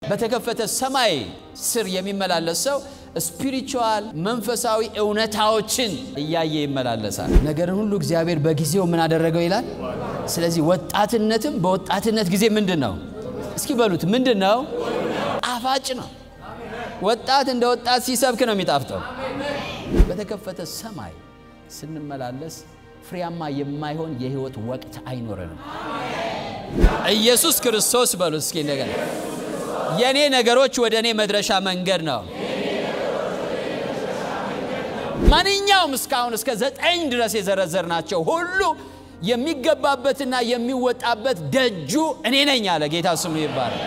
በተከፈተ ሰማይ ስር የሚመላለስ ሰው ስፒሪቹዋል መንፈሳዊ እውነታዎችን እያየ ይመላለሳል። ነገርን ሁሉ እግዚአብሔር በጊዜው ምን አደረገው ይላል። ስለዚህ ወጣትነትም በወጣትነት ጊዜ ምንድን ነው? እስኪ በሉት ምንድን ነው? ጣፋጭ ነው። ወጣት እንደ ወጣት ሲሰብክ ነው የሚጣፍጠው። በተከፈተ ሰማይ ስንመላለስ ፍሬያማ የማይሆን የህይወት ወቅት አይኖረንም። ኢየሱስ ክርስቶስ በሉ እስኪ እንደገና የእኔ ነገሮች ወደ እኔ መድረሻ መንገድ ነው። ማንኛውም እስካሁን እስከ ዘጠኝ ድረስ የዘረዘርናቸው ሁሉ የሚገባበትና የሚወጣበት ደጁ እኔ ነኝ አለ ጌታ ስሙ ይባላል።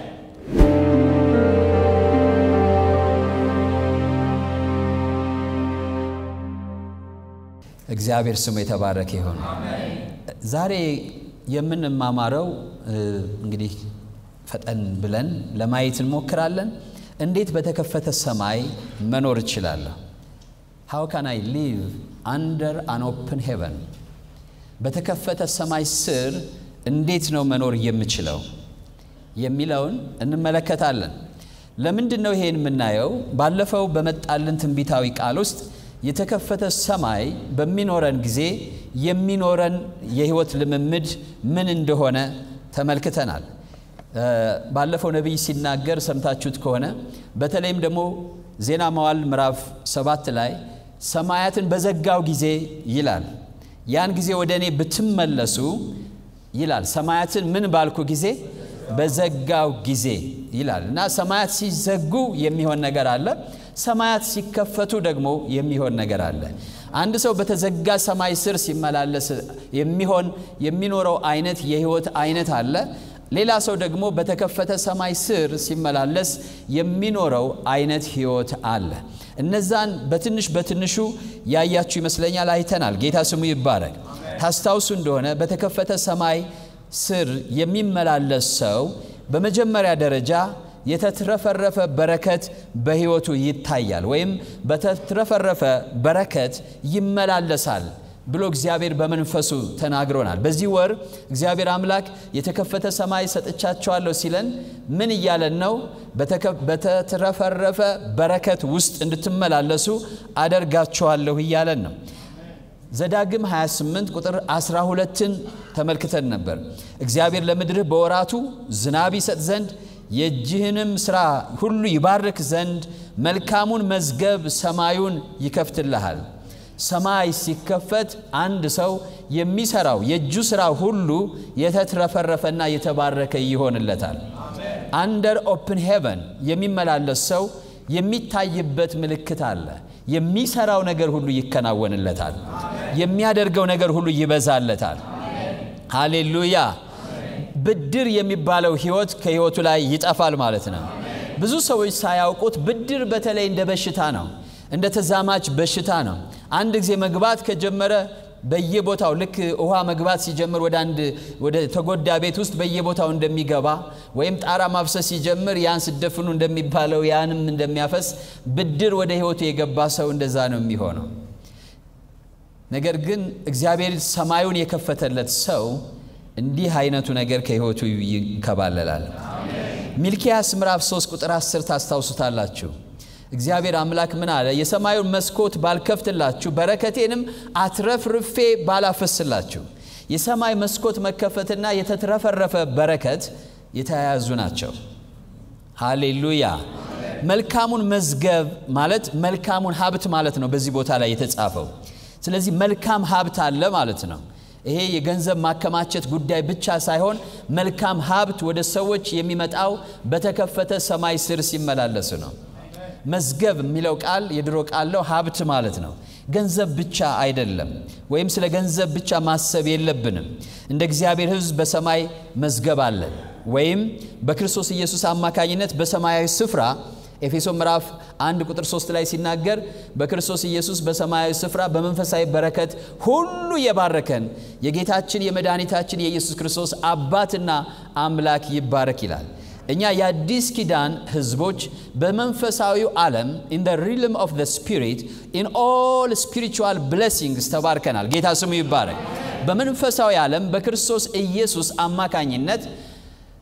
እግዚአብሔር ስሙ የተባረከ ይሆን። ዛሬ የምንማማረው እንግዲህ ፈጠን ብለን ለማየት እንሞክራለን። እንዴት በተከፈተ ሰማይ መኖር እችላለሁ? ሃው ካን አይ ሊቭ አንደር አን ኦፕን ሄቨን። በተከፈተ ሰማይ ስር እንዴት ነው መኖር የምችለው የሚለውን እንመለከታለን። ለምንድን ነው ይሄን የምናየው? ባለፈው በመጣልን ትንቢታዊ ቃል ውስጥ የተከፈተ ሰማይ በሚኖረን ጊዜ የሚኖረን የህይወት ልምምድ ምን እንደሆነ ተመልክተናል። ባለፈው ነቢይ ሲናገር ሰምታችሁት ከሆነ በተለይም ደግሞ ዜና መዋዕል ምዕራፍ ሰባት ላይ ሰማያትን በዘጋው ጊዜ ይላል። ያን ጊዜ ወደ እኔ ብትመለሱ ይላል። ሰማያትን ምን ባልኩ ጊዜ በዘጋው ጊዜ ይላል እና ሰማያት ሲዘጉ የሚሆን ነገር አለ። ሰማያት ሲከፈቱ ደግሞ የሚሆን ነገር አለ። አንድ ሰው በተዘጋ ሰማይ ስር ሲመላለስ የሚሆን የሚኖረው አይነት የህይወት አይነት አለ። ሌላ ሰው ደግሞ በተከፈተ ሰማይ ስር ሲመላለስ የሚኖረው አይነት ህይወት አለ። እነዛን በትንሽ በትንሹ ያያችሁ ይመስለኛል፣ አይተናል። ጌታ ስሙ ይባረክ። ታስታውሱ እንደሆነ በተከፈተ ሰማይ ስር የሚመላለስ ሰው በመጀመሪያ ደረጃ የተትረፈረፈ በረከት በህይወቱ ይታያል፣ ወይም በተትረፈረፈ በረከት ይመላለሳል ብሎ እግዚአብሔር በመንፈሱ ተናግሮናል። በዚህ ወር እግዚአብሔር አምላክ የተከፈተ ሰማይ ሰጥቻቸዋለሁ ሲለን ምን እያለን ነው? በተትረፈረፈ በረከት ውስጥ እንድትመላለሱ አደርጋቸዋለሁ እያለን ነው። ዘዳግም 28 ቁጥር 12ን ተመልክተን ነበር። እግዚአብሔር ለምድርህ በወራቱ ዝናብ ይሰጥ ዘንድ የእጅህንም ሥራ ሁሉ ይባርክ ዘንድ መልካሙን መዝገብ ሰማዩን ይከፍትልሃል። ሰማይ ሲከፈት አንድ ሰው የሚሰራው የእጁ ሥራ ሁሉ የተትረፈረፈና የተባረከ ይሆንለታል። አንደር ኦፕን ሄቨን የሚመላለስ ሰው የሚታይበት ምልክት አለ። የሚሰራው ነገር ሁሉ ይከናወንለታል። የሚያደርገው ነገር ሁሉ ይበዛለታል። ሃሌሉያ። ብድር የሚባለው ህይወት ከህይወቱ ላይ ይጠፋል ማለት ነው። ብዙ ሰዎች ሳያውቁት ብድር በተለይ እንደ በሽታ ነው፣ እንደ ተዛማች በሽታ ነው። አንድ ጊዜ መግባት ከጀመረ በየቦታው ልክ ውሃ መግባት ሲጀምር ወደ አንድ ወደ ተጎዳ ቤት ውስጥ በየቦታው እንደሚገባ ወይም ጣራ ማፍሰስ ሲጀምር ያን ስደፍኑ እንደሚባለው ያንም እንደሚያፈስ ብድር ወደ ህይወቱ የገባ ሰው እንደዛ ነው የሚሆነው። ነገር ግን እግዚአብሔር ሰማዩን የከፈተለት ሰው እንዲህ አይነቱ ነገር ከህይወቱ ይንከባለላል። ሚልኪያስ ምዕራፍ 3 ቁጥር 10 ታስታውሱታላችሁ። እግዚአብሔር አምላክ ምን አለ? የሰማዩን መስኮት ባልከፍትላችሁ በረከቴንም አትረፍርፌ ባላፈስላችሁ። የሰማይ መስኮት መከፈትና የተትረፈረፈ በረከት የተያያዙ ናቸው። ሃሌሉያ። መልካሙን መዝገብ ማለት መልካሙን ሀብት ማለት ነው በዚህ ቦታ ላይ የተጻፈው። ስለዚህ መልካም ሀብት አለ ማለት ነው። ይሄ የገንዘብ ማከማቸት ጉዳይ ብቻ ሳይሆን መልካም ሀብት ወደ ሰዎች የሚመጣው በተከፈተ ሰማይ ስር ሲመላለሱ ነው። መዝገብ የሚለው ቃል የድሮ ቃል ነው፣ ሀብት ማለት ነው። ገንዘብ ብቻ አይደለም፣ ወይም ስለ ገንዘብ ብቻ ማሰብ የለብንም። እንደ እግዚአብሔር ሕዝብ በሰማይ መዝገብ አለን፣ ወይም በክርስቶስ ኢየሱስ አማካኝነት በሰማያዊ ስፍራ ኤፌሶ ምዕራፍ አንድ ቁጥር ሶስት ላይ ሲናገር በክርስቶስ ኢየሱስ በሰማያዊ ስፍራ በመንፈሳዊ በረከት ሁሉ የባረከን የጌታችን የመድኃኒታችን የኢየሱስ ክርስቶስ አባትና አምላክ ይባረክ ይላል። እኛ የአዲስ ኪዳን ህዝቦች በመንፈሳዊው ዓለም ኢን ደ ሪልም ኦፍ ዘ ስፒሪት ኢን ኦል ስፒሪቹዋል ብሌሲንግስ ተባርከናል። ጌታ ስሙ ይባረክ። በመንፈሳዊ ዓለም በክርስቶስ ኢየሱስ አማካኝነት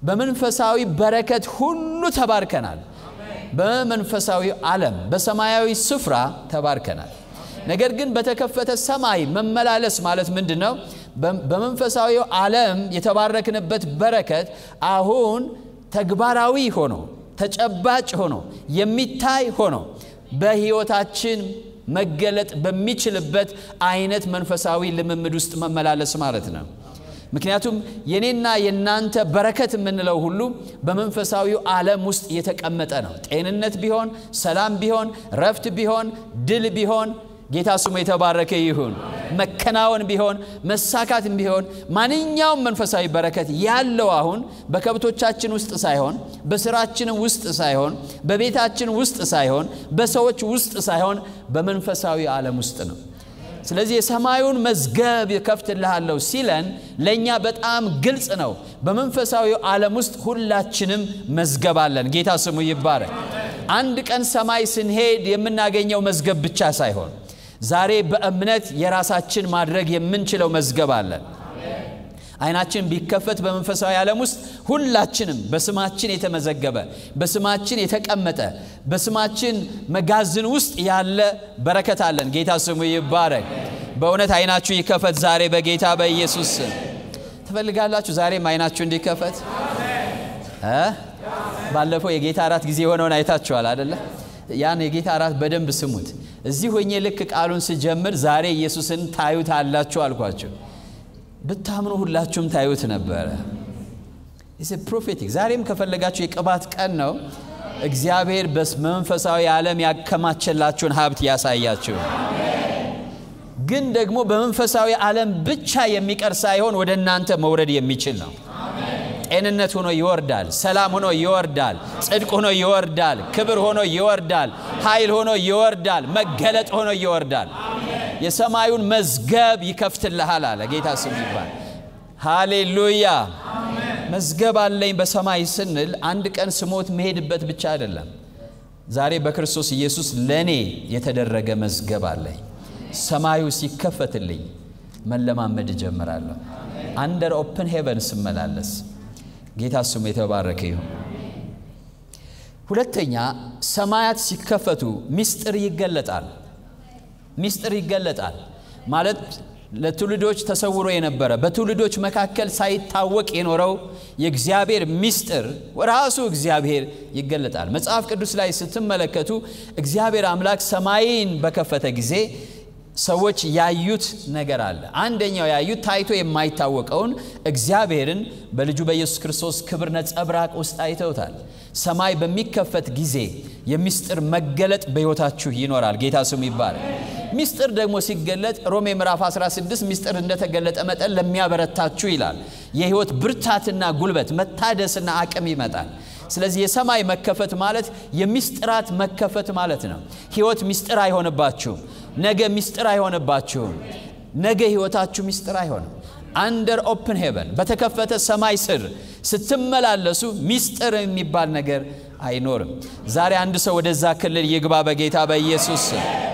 በመንፈሳዊ በረከት ሁሉ ተባርከናል። በመንፈሳዊ ዓለም በሰማያዊ ስፍራ ተባርከናል። ነገር ግን በተከፈተ ሰማይ መመላለስ ማለት ምንድን ነው? በመንፈሳዊ ዓለም የተባረክንበት በረከት አሁን ተግባራዊ ሆኖ ተጨባጭ ሆኖ የሚታይ ሆኖ በሕይወታችን መገለጥ በሚችልበት አይነት መንፈሳዊ ልምምድ ውስጥ መመላለስ ማለት ነው። ምክንያቱም የኔና የናንተ በረከት የምንለው ሁሉ በመንፈሳዊው ዓለም ውስጥ የተቀመጠ ነው። ጤንነት ቢሆን፣ ሰላም ቢሆን፣ ረፍት ቢሆን፣ ድል ቢሆን ጌታ ስሙ የተባረከ ይሁን። መከናወን ቢሆን መሳካትም ቢሆን ማንኛውም መንፈሳዊ በረከት ያለው አሁን በከብቶቻችን ውስጥ ሳይሆን በስራችን ውስጥ ሳይሆን በቤታችን ውስጥ ሳይሆን በሰዎች ውስጥ ሳይሆን በመንፈሳዊ ዓለም ውስጥ ነው። ስለዚህ የሰማዩን መዝገብ እከፍትልሃለሁ ሲለን ለእኛ በጣም ግልጽ ነው። በመንፈሳዊ ዓለም ውስጥ ሁላችንም መዝገብ አለን። ጌታ ስሙ ይባረክ። አንድ ቀን ሰማይ ስንሄድ የምናገኘው መዝገብ ብቻ ሳይሆን ዛሬ በእምነት የራሳችን ማድረግ የምንችለው መዝገብ አለን። አይናችን ቢከፈት በመንፈሳዊ ዓለም ውስጥ ሁላችንም በስማችን የተመዘገበ በስማችን የተቀመጠ በስማችን መጋዘን ውስጥ ያለ በረከት አለን። ጌታ ስሙ ይባረክ። በእውነት አይናችሁ ይከፈት ዛሬ በጌታ በኢየሱስ ስም። ትፈልጋላችሁ ዛሬም አይናችሁ እንዲከፈት? ባለፈው የጌታ እራት ጊዜ የሆነውን አይታችኋል አደለ? ያን የጌታ እራት በደንብ ስሙት። እዚህ ሆኜ ልክ ቃሉን ስጀምር ዛሬ ኢየሱስን ታዩት አላችሁ አልኳቸው። ብታምኑ ሁላችሁም ታዩት ነበረ። ፕሮፌቲክ ዛሬም ከፈለጋችሁ የቅባት ቀን ነው። እግዚአብሔር በመንፈሳዊ ዓለም ያከማቸላችሁን ሀብት ያሳያችሁ። ግን ደግሞ በመንፈሳዊ ዓለም ብቻ የሚቀር ሳይሆን ወደ እናንተ መውረድ የሚችል ነው። ጤንነት ሆኖ ይወርዳል። ሰላም ሆኖ ይወርዳል። ጽድቅ ሆኖ ይወርዳል። ክብር ሆኖ ይወርዳል። ኃይል ሆኖ ይወርዳል። መገለጥ ሆኖ ይወርዳል። የሰማዩን መዝገብ ይከፍትልሃል አለ ጌታ ስም ይባል። ሃሌሉያ። መዝገብ አለኝ በሰማይ ስንል አንድ ቀን ስሞት መሄድበት ብቻ አይደለም። ዛሬ በክርስቶስ ኢየሱስ ለእኔ የተደረገ መዝገብ አለኝ። ሰማዩ ሲከፈትልኝ መለማመድ እጀምራለሁ። አንደር ኦፕን ሄቨን ስመላለስ ጌታ ስሙ የተባረከ ይሁን። ሁለተኛ ሰማያት ሲከፈቱ ምስጢር ይገለጣል። ምስጢር ይገለጣል ማለት ለትውልዶች ተሰውሮ የነበረ በትውልዶች መካከል ሳይታወቅ የኖረው የእግዚአብሔር ምስጢር ራሱ እግዚአብሔር ይገለጣል። መጽሐፍ ቅዱስ ላይ ስትመለከቱ እግዚአብሔር አምላክ ሰማይን በከፈተ ጊዜ ሰዎች ያዩት ነገር አለ። አንደኛው ያዩት ታይቶ የማይታወቀውን እግዚአብሔርን በልጁ በኢየሱስ ክርስቶስ ክብር ነጸብራቅ ውስጥ አይተውታል። ሰማይ በሚከፈት ጊዜ የምስጢር መገለጥ በሕይወታችሁ ይኖራል። ጌታ ስሙ ይባላል። ምስጢር ደግሞ ሲገለጥ ሮሜ ምዕራፍ 16 ምስጢር እንደተገለጠ መጠን ለሚያበረታችሁ ይላል። የሕይወት ብርታትና ጉልበት መታደስና አቅም ይመጣል። ስለዚህ የሰማይ መከፈት ማለት የምስጢራት መከፈት ማለት ነው። ሕይወት ምስጢር አይሆንባችሁም። ነገ ምስጢር አይሆንባችሁም። ነገ ሕይወታችሁ ምስጢር አይሆንም። አንደር ኦፕን ሄቨን በተከፈተ ሰማይ ስር ስትመላለሱ ምስጢር የሚባል ነገር አይኖርም። ዛሬ አንድ ሰው ወደዛ ክልል ይግባ በጌታ በኢየሱስ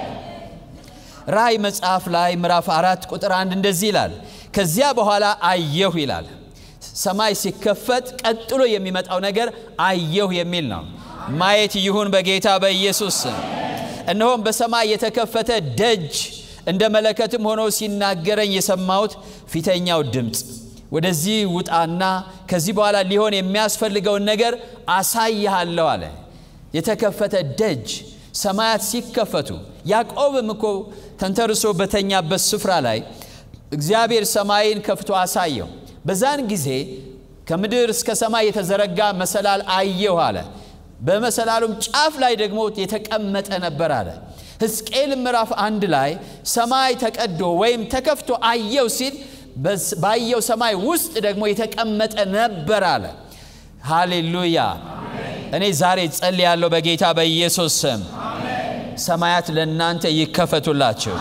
ራእይ መጽሐፍ ላይ ምዕራፍ አራት ቁጥር አንድ እንደዚህ ይላል፣ ከዚያ በኋላ አየሁ ይላል። ሰማይ ሲከፈት ቀጥሎ የሚመጣው ነገር አየሁ የሚል ነው። ማየት ይሁን በጌታ በኢየሱስ እነሆም በሰማይ የተከፈተ ደጅ እንደ መለከትም ሆኖ ሲናገረኝ የሰማሁት ፊተኛው ድምፅ ወደዚህ ውጣና ከዚህ በኋላ ሊሆን የሚያስፈልገውን ነገር አሳይሃለሁ አለ። የተከፈተ ደጅ ሰማያት ሲከፈቱ ያዕቆብም እኮ ተንተርሶ በተኛበት ስፍራ ላይ እግዚአብሔር ሰማይን ከፍቶ አሳየው። በዛን ጊዜ ከምድር እስከ ሰማይ የተዘረጋ መሰላል አየሁ አለ። በመሰላሉም ጫፍ ላይ ደግሞ የተቀመጠ ነበር አለ። ሕዝቅኤል ምዕራፍ አንድ ላይ ሰማይ ተቀዶ ወይም ተከፍቶ አየው ሲል ባየው ሰማይ ውስጥ ደግሞ የተቀመጠ ነበር አለ። ሃሌሉያ! እኔ ዛሬ ጸልያለሁ በጌታ በኢየሱስ ስም ሰማያት ለእናንተ ይከፈቱላችሁ።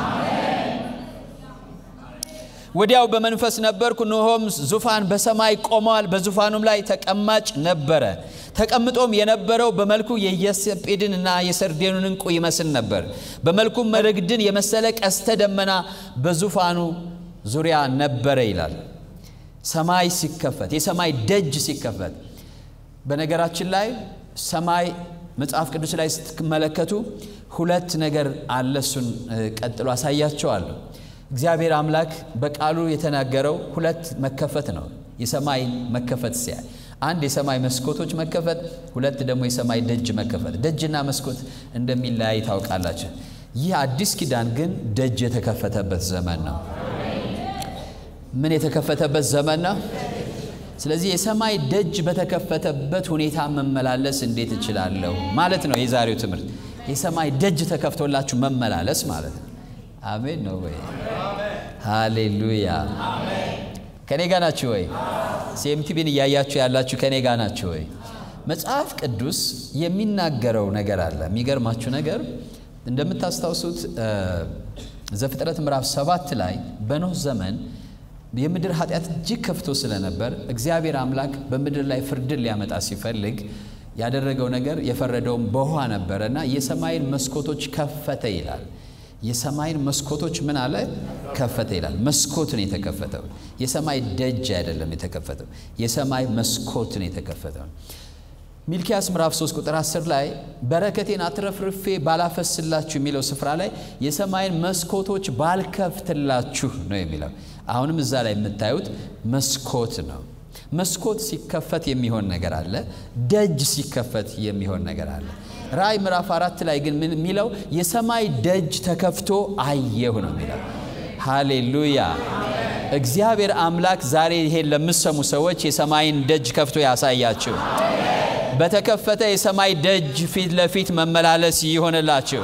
ወዲያው በመንፈስ ነበርኩ፣ እነሆም ዙፋን በሰማይ ቆመዋል፣ በዙፋኑም ላይ ተቀማጭ ነበረ። ተቀምጦም የነበረው በመልኩ የኢያሰጲድን እና የሰርዴኑን ዕንቁ ይመስል ነበር። በመልኩም መረግድን የመሰለ ቀስተ ደመና በዙፋኑ ዙሪያ ነበረ ይላል። ሰማይ ሲከፈት፣ የሰማይ ደጅ ሲከፈት በነገራችን ላይ ሰማይ መጽሐፍ ቅዱስ ላይ ስትመለከቱ ሁለት ነገር አለ። እሱን ቀጥሎ አሳያቸዋለሁ። እግዚአብሔር አምላክ በቃሉ የተናገረው ሁለት መከፈት ነው። የሰማይ መከፈት ሲያይ አንድ የሰማይ መስኮቶች መከፈት፣ ሁለት ደግሞ የሰማይ ደጅ መከፈት። ደጅና መስኮት እንደሚለያይ ታውቃላችሁ። ይህ አዲስ ኪዳን ግን ደጅ የተከፈተበት ዘመን ነው። ምን የተከፈተበት ዘመን ነው? ስለዚህ የሰማይ ደጅ በተከፈተበት ሁኔታ መመላለስ እንዴት እችላለሁ ማለት ነው የዛሬው ትምህርት። የሰማይ ደጅ ተከፍቶላችሁ መመላለስ ማለት ነው። አሜን ነው ወይ? ሃሌሉያ። ከኔ ጋ ናችሁ ወይ? ሲኤምቲቪን እያያችሁ ያላችሁ ከኔ ጋ ናችሁ ወይ? መጽሐፍ ቅዱስ የሚናገረው ነገር አለ። የሚገርማችሁ ነገር እንደምታስታውሱት ዘፍጥረት ምዕራፍ ሰባት ላይ በኖህ ዘመን የምድር ኃጢአት እጅግ ከፍቶ ስለነበር እግዚአብሔር አምላክ በምድር ላይ ፍርድን ሊያመጣ ሲፈልግ ያደረገው ነገር የፈረደውም በውኃ ነበረ እና የሰማይን መስኮቶች ከፈተ ይላል። የሰማይን መስኮቶች ምን አለ? ከፈተ ይላል። መስኮት ነው የተከፈተው። የሰማይ ደጅ አይደለም የተከፈተው፣ የሰማይ መስኮት ነው የተከፈተው። ሚልኪያስ ምዕራፍ 3 ቁጥር 10 ላይ በረከቴን አትረፍርፌ ባላፈስላችሁ የሚለው ስፍራ ላይ የሰማይን መስኮቶች ባልከፍትላችሁ ነው የሚለው። አሁንም እዛ ላይ የምታዩት መስኮት ነው። መስኮት ሲከፈት የሚሆን ነገር አለ። ደጅ ሲከፈት የሚሆን ነገር አለ። ራእይ ምዕራፍ አራት ላይ ግን ምን የሚለው የሰማይ ደጅ ተከፍቶ አየሁ ነው የሚለው። ሃሌሉያ! እግዚአብሔር አምላክ ዛሬ ይሄን ለምሰሙ ሰዎች የሰማይን ደጅ ከፍቶ ያሳያችሁ። በተከፈተ የሰማይ ደጅ ፊት ለፊት መመላለስ ይሆንላችሁ።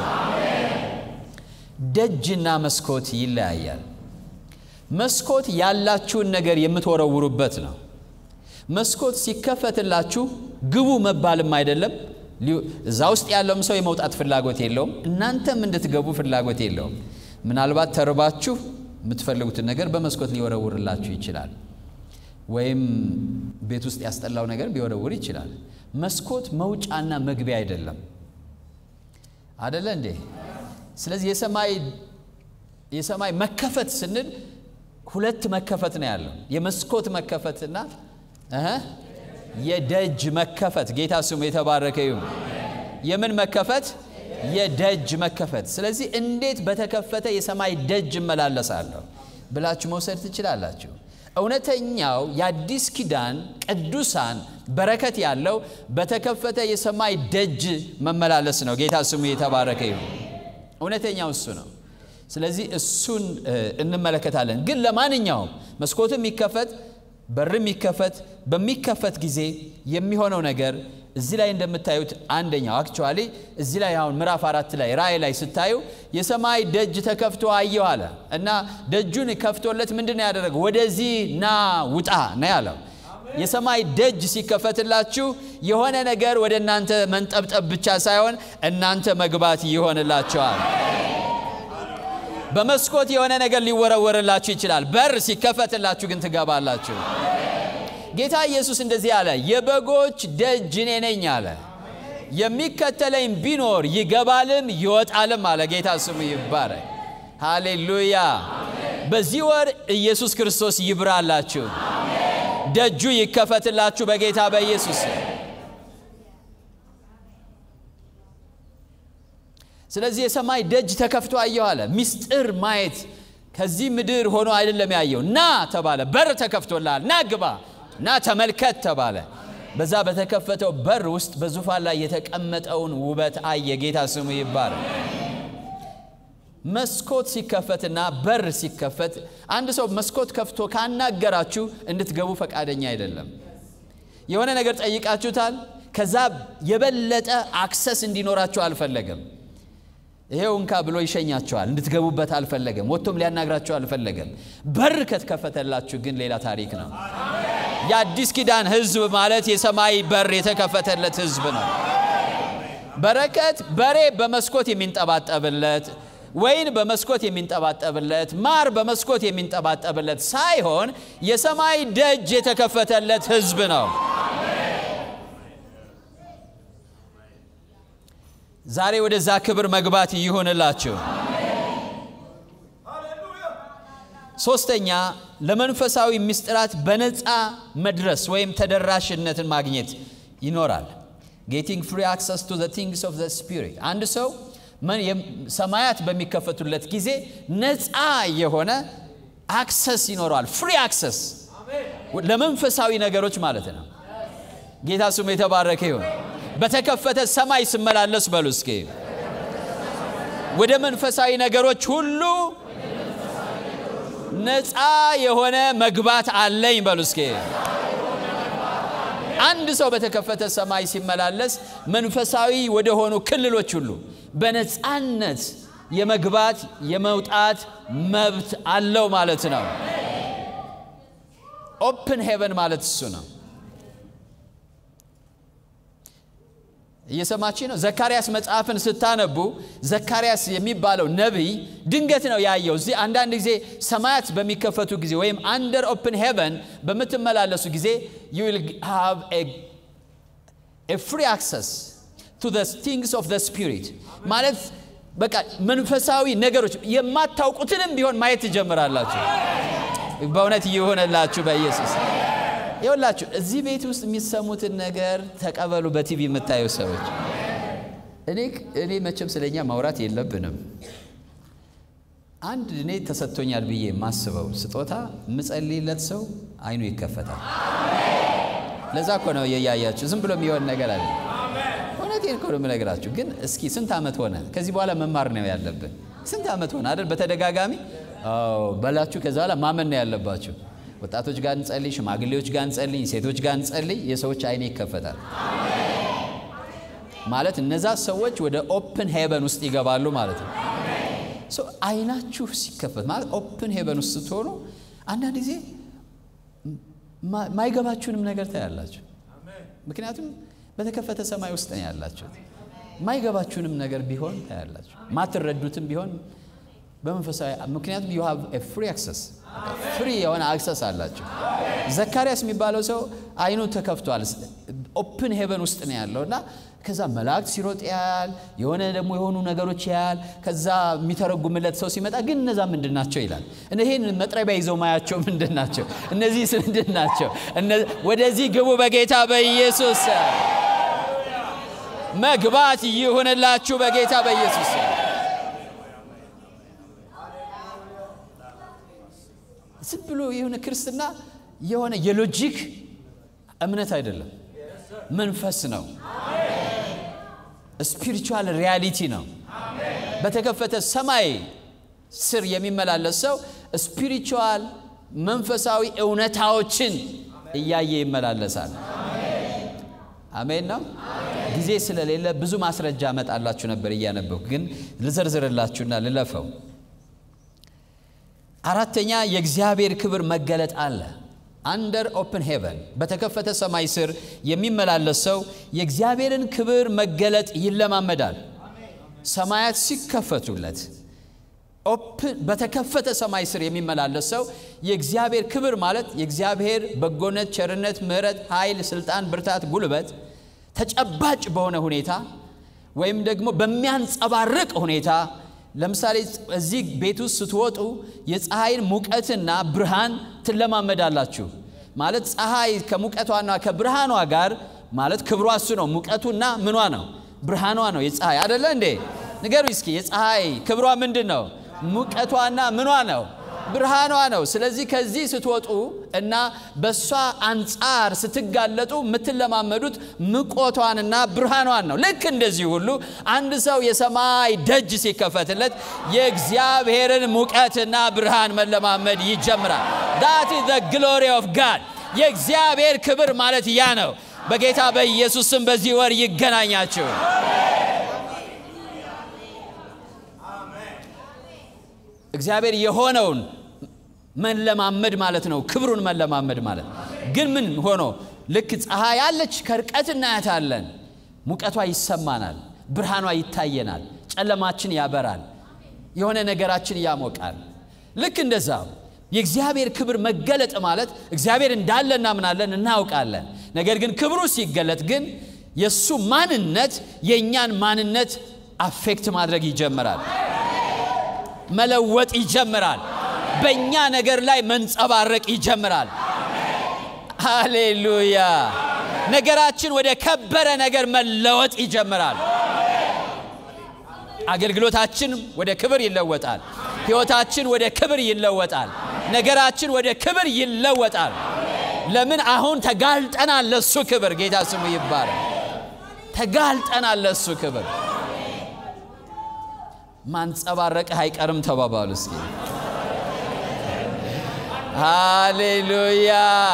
ደጅና መስኮት ይለያያል። መስኮት ያላችሁን ነገር የምትወረውሩበት ነው። መስኮት ሲከፈትላችሁ ግቡ መባልም አይደለም። እዛ ውስጥ ያለውም ሰው የመውጣት ፍላጎት የለውም። እናንተም እንድትገቡ ፍላጎት የለውም። ምናልባት ተርባችሁ የምትፈልጉትን ነገር በመስኮት ሊወረውርላችሁ ይችላል። ወይም ቤት ውስጥ ያስጠላው ነገር ሊወረውር ይችላል። መስኮት መውጫና መግቢያ አይደለም። አደለ እንዴ? ስለዚህ የሰማይ የሰማይ መከፈት ስንል ሁለት መከፈት ነው ያለው። የመስኮት መከፈትና እህ የደጅ መከፈት። ጌታ ስሙ የተባረከ ይሁን። የምን መከፈት? የደጅ መከፈት። ስለዚህ እንዴት በተከፈተ የሰማይ ደጅ እመላለሳለሁ ብላችሁ መውሰድ ትችላላችሁ። እውነተኛው የአዲስ ኪዳን ቅዱሳን በረከት ያለው በተከፈተ የሰማይ ደጅ መመላለስ ነው። ጌታ ስሙ የተባረከ ይሁን። እውነተኛው እሱ ነው። ስለዚህ እሱን እንመለከታለን። ግን ለማንኛውም መስኮትም ይከፈት በርም ይከፈት፣ በሚከፈት ጊዜ የሚሆነው ነገር እዚህ ላይ እንደምታዩት አንደኛው አክቹዋሊ እዚህ ላይ አሁን ምዕራፍ አራት ላይ ራእይ ላይ ስታዩ የሰማይ ደጅ ተከፍቶ አየሁ አለ እና ደጁን ከፍቶለት ምንድን ነው ያደረገው? ወደዚህ ና ውጣ ነው ያለው። የሰማይ ደጅ ሲከፈትላችሁ የሆነ ነገር ወደ እናንተ መንጠብጠብ ብቻ ሳይሆን እናንተ መግባት ይሆንላቸዋል። በመስኮት የሆነ ነገር ሊወረወርላችሁ ይችላል። በር ሲከፈትላችሁ ግን ትገባላችሁ። ጌታ ኢየሱስ እንደዚህ አለ፣ የበጎች ደጅ እኔ ነኝ አለ። የሚከተለኝ ቢኖር ይገባልም ይወጣልም አለ። ጌታ ስሙ ይባረክ። ሃሌሉያ። በዚህ ወር ኢየሱስ ክርስቶስ ይብራላችሁ፣ ደጁ ይከፈትላችሁ በጌታ በኢየሱስ ስለዚህ የሰማይ ደጅ ተከፍቶ አየሁ አለ። ምስጢር ማየት ከዚህ ምድር ሆኖ አይደለም ያየው። ና ተባለ፣ በር ተከፍቶልሃል፣ ና ግባ፣ ና ተመልከት ተባለ። በዛ በተከፈተው በር ውስጥ በዙፋን ላይ የተቀመጠውን ውበት አየ። ጌታ ስሙ ይባረክ። መስኮት ሲከፈትና በር ሲከፈት አንድ ሰው መስኮት ከፍቶ ካናገራችሁ እንድትገቡ ፈቃደኛ አይደለም። የሆነ ነገር ጠይቃችሁታል፣ ከዛ የበለጠ አክሰስ እንዲኖራችሁ አልፈለገም። ይሄው እንካ ብሎ ይሸኛቸዋል። እንድትገቡበት አልፈለገም። ወጥቶም ሊያናግራቸው አልፈለገም። በር ከተከፈተላችሁ ግን ሌላ ታሪክ ነው። የአዲስ ኪዳን ሕዝብ ማለት የሰማይ በር የተከፈተለት ሕዝብ ነው። በረከት በሬ በመስኮት የሚንጠባጠብለት ወይን በመስኮት የሚንጠባጠብለት ማር በመስኮት የሚንጠባጠብለት ሳይሆን የሰማይ ደጅ የተከፈተለት ሕዝብ ነው። ዛሬ ወደዛ ክብር መግባት ይሆንላችሁ። ሶስተኛ ለመንፈሳዊ ምስጢራት በነፃ መድረስ ወይም ተደራሽነትን ማግኘት ይኖራል። ጌቲንግ ፍሪ አክሰስ ቱ ዘ ቲንግስ ኦፍ ዘ ስፒሪት አንድ ሰው ሰማያት በሚከፈቱለት ጊዜ ነፃ የሆነ አክሰስ ይኖረዋል። ፍሪ አክሰስ ለመንፈሳዊ ነገሮች ማለት ነው። ጌታ ስሙ የተባረከ ይሁን። በተከፈተ ሰማይ ስመላለስ በሉ እስኪ ወደ መንፈሳዊ ነገሮች ሁሉ ነፃ የሆነ መግባት አለኝ በሉ እስኪ። አንድ ሰው በተከፈተ ሰማይ ሲመላለስ መንፈሳዊ ወደ ሆኑ ክልሎች ሁሉ በነፃነት የመግባት የመውጣት መብት አለው ማለት ነው። ኦፕን ሄቨን ማለት እሱ ነው። እየሰማች ነው። ዘካርያስ መጽሐፍን ስታነቡ ዘካርያስ የሚባለው ነቢይ ድንገት ነው ያየው። እዚህ አንዳንድ ጊዜ ሰማያት በሚከፈቱ ጊዜ ወይም አንደር ኦፕን ሄቨን በምትመላለሱ ጊዜ ዩ ዊል ሃቭ ኤ ፍሪ አክሰስ ቱ ዘ ቲንግስ ኦፍ ዘ ስፒሪት ማለት በቃ መንፈሳዊ ነገሮች የማታውቁትንም ቢሆን ማየት ትጀምራላችሁ። በእውነት እየሆነላችሁ በኢየሱስ ይኸውላችሁ እዚህ ቤት ውስጥ የሚሰሙትን ነገር ተቀበሉ። በቲቪ የምታዩ ሰዎች እኔ እኔ መቼም ስለኛ ማውራት የለብንም። አንድ እኔ ተሰጥቶኛል ብዬ የማስበው ስጦታ የምጸልይለት ሰው አይኑ ይከፈታል። ለዛ እኮ ነው የያያችሁ ዝም ብሎ የሚሆን ነገር አለ። እውነቴን እኮ ነው የምነግራችሁ። ግን እስኪ ስንት ዓመት ሆነ? ከዚህ በኋላ መማር ነው ያለብን። ስንት ዓመት ሆነ አይደል? በተደጋጋሚ በላችሁ። ከዛ በኋላ ማመን ነው ያለባችሁ። ወጣቶች ጋር እንጸልይ፣ ሽማግሌዎች ጋር እንጸልይ፣ ሴቶች ጋር እንጸልይ። የሰዎች አይኔ ይከፈታል ማለት እነዛ ሰዎች ወደ ኦፕን ሄቨን ውስጥ ይገባሉ ማለት ነው። አይናችሁ ሲከፈት ማለት ኦፕን ሄቨን ውስጥ ስትሆኑ አንዳንድ ጊዜ ማይገባችሁንም ነገር ታያላችሁ። ምክንያቱም በተከፈተ ሰማይ ውስጥ ነው ያላችሁት። ማይገባችሁንም ነገር ቢሆን ታያላችሁ። ማትረዱትም ቢሆን በመንፈሳዊ ምክንያቱም ዩ ሃቭ ኤ ፍሪ አክሰስ ፍሪ የሆነ አክሰስ አላቸው። ዘካርያስ የሚባለው ሰው አይኑ ተከፍቷል። ኦፕን ሄቨን ውስጥ ነው ያለው እና ከዛ መላእክት ሲሮጥ ያያል። የሆነ ደግሞ የሆኑ ነገሮች ያያል። ከዛ የሚተረጉምለት ሰው ሲመጣ ግን እነዛ ምንድን ናቸው ይላል። ይህን መጥረቢያ ይዘው ማያቸው ምንድን ናቸው? እነዚህ ምንድን ናቸው? ወደዚህ ግቡ በጌታ በኢየሱስ መግባት ይሁንላችሁ በጌታ በኢየሱስ ዝም ብሎ የሆነ ክርስትና የሆነ የሎጂክ እምነት አይደለም፣ መንፈስ ነው። ስፒሪቹዋል ሪያሊቲ ነው። በተከፈተ ሰማይ ስር የሚመላለስ ሰው ስፒሪቹዋል መንፈሳዊ እውነታዎችን እያየ ይመላለሳል። አሜን ነው። ጊዜ ስለሌለ ብዙ ማስረጃ አመጣላችሁ ነበር እያነበብኩ፣ ግን ልዘርዝርላችሁና ልለፈው። አራተኛ የእግዚአብሔር ክብር መገለጥ አለ። አንደር ኦፕን ሄቨን በተከፈተ ሰማይ ስር የሚመላለስ ሰው የእግዚአብሔርን ክብር መገለጥ ይለማመዳል። ሰማያት ሲከፈቱለት በተከፈተ ሰማይ ስር የሚመላለስ ሰው የእግዚአብሔር ክብር ማለት የእግዚአብሔር በጎነት፣ ቸርነት፣ ምሕረት፣ ኃይል፣ ስልጣን፣ ብርታት፣ ጉልበት ተጨባጭ በሆነ ሁኔታ ወይም ደግሞ በሚያንጸባርቅ ሁኔታ ለምሳሌ እዚህ ቤት ውስጥ ስትወጡ የፀሐይን ሙቀትና ብርሃን ትለማመዳላችሁ። ማለት ፀሐይ ከሙቀቷና ከብርሃኗ ጋር ማለት ክብሯ እሱ ነው። ሙቀቱና ምኗ ነው? ብርሃኗ ነው። የፀሐይ አደለ እንዴ? ንገሩ እስኪ የፀሐይ ክብሯ ምንድን ነው? ሙቀቷና ምኗ ነው? ብርሃኗ ነው። ስለዚህ ከዚህ ስትወጡ እና በእሷ አንጻር ስትጋለጡ የምትለማመዱት ምቆቷንና ብርሃኗን ነው። ልክ እንደዚህ ሁሉ አንድ ሰው የሰማይ ደጅ ሲከፈትለት የእግዚአብሔርን ሙቀትና ብርሃን መለማመድ ይጀምራል። ዳት ኢዝ ዘ ግሎሪ ኦፍ ጋድ። የእግዚአብሔር ክብር ማለት ያ ነው። በጌታ በኢየሱስ ስም በዚህ ወር ይገናኛችሁ። እግዚአብሔር የሆነውን መለማመድ ማለት ነው። ክብሩን መለማመድ ማለት ግን ምን ሆኖ ልክ ፀሐይ ያለች ከርቀት እናያታለን። ሙቀቷ ይሰማናል፣ ብርሃኗ ይታየናል፣ ጨለማችን ያበራል፣ የሆነ ነገራችን ያሞቃል። ልክ እንደዛ የእግዚአብሔር ክብር መገለጥ ማለት እግዚአብሔር እንዳለ እናምናለን፣ እናውቃለን። ነገር ግን ክብሩ ሲገለጥ ግን የእሱ ማንነት የእኛን ማንነት አፌክት ማድረግ ይጀምራል፣ መለወጥ ይጀምራል፣ በእኛ ነገር ላይ መንጸባረቅ ይጀምራል። ሃሌሉያ! ነገራችን ወደ ከበረ ነገር መለወጥ ይጀምራል። አገልግሎታችን ወደ ክብር ይለወጣል። ሕይወታችን ወደ ክብር ይለወጣል። ነገራችን ወደ ክብር ይለወጣል። ለምን? አሁን ተጋልጠናል ለሱ ክብር። ጌታ ስሙ ይባላል። ተጋልጠናል ለሱ ክብር። ማንጸባረቅህ አይቀርም ተባባሉ እስኪ። ሃሌሉያ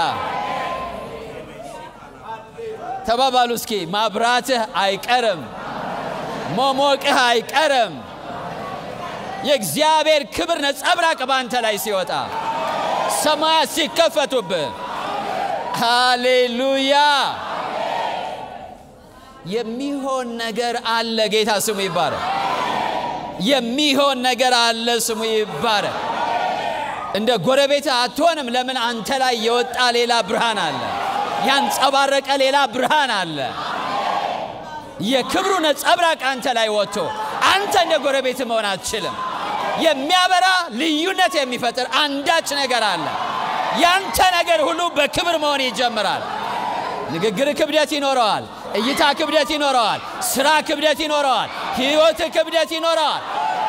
ተባባሉ እስኪ። ማብራትህ አይቀርም፣ መሞቅህ አይቀርም። የእግዚአብሔር ክብር ነጸብራቅ ባንተ ላይ ሲወጣ ሰማያት ሲከፈቱብህ፣ ሃሌሉያ የሚሆን ነገር አለ። ጌታ ስሙ ይባረክ። የሚሆን ነገር አለ። ስሙ ይባረክ። እንደ ጎረቤት አትሆንም። ለምን? አንተ ላይ የወጣ ሌላ ብርሃን አለ። ያንጸባረቀ ሌላ ብርሃን አለ። የክብሩ ነጸብራቅ አንተ ላይ ወጥቶ አንተ እንደ ጎረቤት መሆን አትችልም። የሚያበራ ልዩነት የሚፈጥር አንዳች ነገር አለ። ያንተ ነገር ሁሉ በክብር መሆን ይጀምራል። ንግግር ክብደት ይኖረዋል። እይታ ክብደት ይኖረዋል። ስራ ክብደት ይኖረዋል። ህይወት ክብደት ይኖረዋል።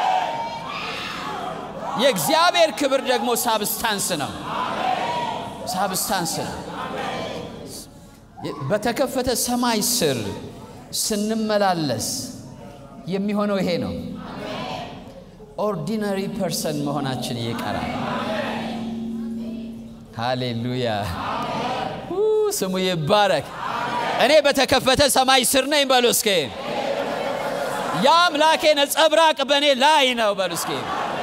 የእግዚአብሔር ክብር ደግሞ ሳብስታንስ ነው። ሳብስታንስ ነው። በተከፈተ ሰማይ ስር ስንመላለስ የሚሆነው ይሄ ነው። ኦርዲነሪ ፐርሰን መሆናችን ይቀራል። ሃሌሉያ ስሙ ይባረክ። እኔ በተከፈተ ሰማይ ስር ነኝ በሉ እስኪ። የአምላኬ ነጸብራቅ በእኔ ላይ ነው በሉ እስኪ።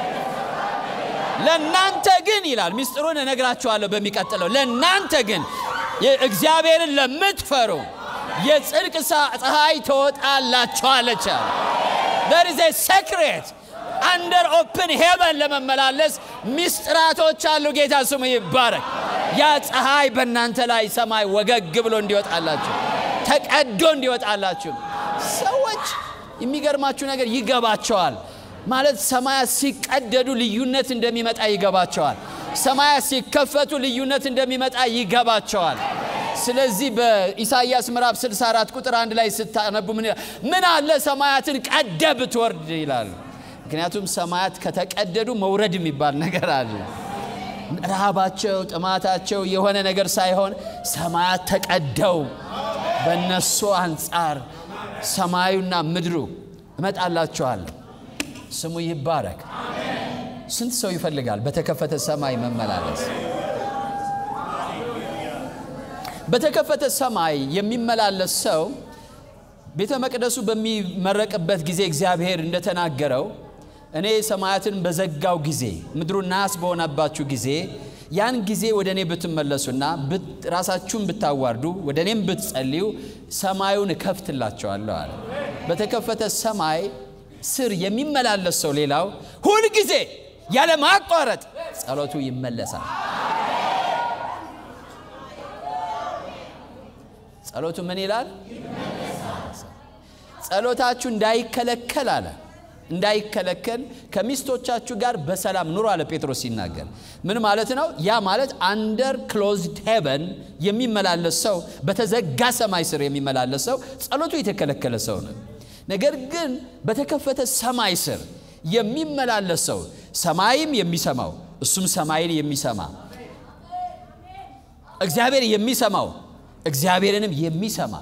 ለእናንተ ግን ይላል፣ ምስጢሩን እነግራችኋለሁ በሚቀጥለው። ለእናንተ ግን እግዚአብሔርን ለምትፈሩ የጽድቅ ፀሐይ ትወጣላችኋለች። there is a secret አንደር ኦፕን ሄቨን ለመመላለስ ሚስጥራቶች አሉ። ጌታ ስሙ ይባረክ። ያ ፀሐይ በእናንተ ላይ ሰማይ ወገግ ብሎ እንዲወጣላችሁ ተቀዶ እንዲወጣላችሁ ሰዎች የሚገርማችሁ ነገር ይገባቸዋል። ማለት ሰማያት ሲቀደዱ ልዩነት እንደሚመጣ ይገባቸዋል። ሰማያት ሲከፈቱ ልዩነት እንደሚመጣ ይገባቸዋል። ስለዚህ በኢሳይያስ ምዕራፍ 64 ቁጥር አንድ ላይ ስታነቡ ምን ይላል? ምን አለ ሰማያትን ቀደ ብትወርድ ይላል። ምክንያቱም ሰማያት ከተቀደዱ መውረድ የሚባል ነገር አለ። ረሃባቸው፣ ጥማታቸው የሆነ ነገር ሳይሆን ሰማያት ተቀደው በእነሱ አንጻር ሰማዩና ምድሩ እመጣላችኋለሁ። ስሙ ይባረክ። ስንት ሰው ይፈልጋል በተከፈተ ሰማይ መመላለስ? በተከፈተ ሰማይ የሚመላለስ ሰው ቤተ መቅደሱ በሚመረቅበት ጊዜ እግዚአብሔር እንደተናገረው እኔ ሰማያትን በዘጋው ጊዜ ምድሩ ናስ በሆነባችሁ ጊዜ ያን ጊዜ ወደ እኔ ብትመለሱና ራሳችሁን ብታዋርዱ ወደ እኔም ብትጸልዩ ሰማዩን እከፍትላቸዋለሁ አለ። በተከፈተ ሰማይ ስር የሚመላለስ ሰው ሌላው ሁልጊዜ ያለ ማቋረጥ ጸሎቱ ይመለሳል። ጸሎቱ ምን ይላል? ጸሎታችሁ እንዳይከለከል አለ እንዳይከለከል ከሚስቶቻችሁ ጋር በሰላም ኑሮ አለ ጴጥሮስ ሲናገር። ምን ማለት ነው? ያ ማለት አንደር ክሎዝድ ሄቨን የሚመላለስ ሰው፣ በተዘጋ ሰማይ ስር የሚመላለስ ሰው ጸሎቱ የተከለከለ ሰው ነው። ነገር ግን በተከፈተ ሰማይ ስር የሚመላለስ ሰው ሰማይም የሚሰማው እሱም ሰማይን የሚሰማ እግዚአብሔር የሚሰማው እግዚአብሔርንም የሚሰማ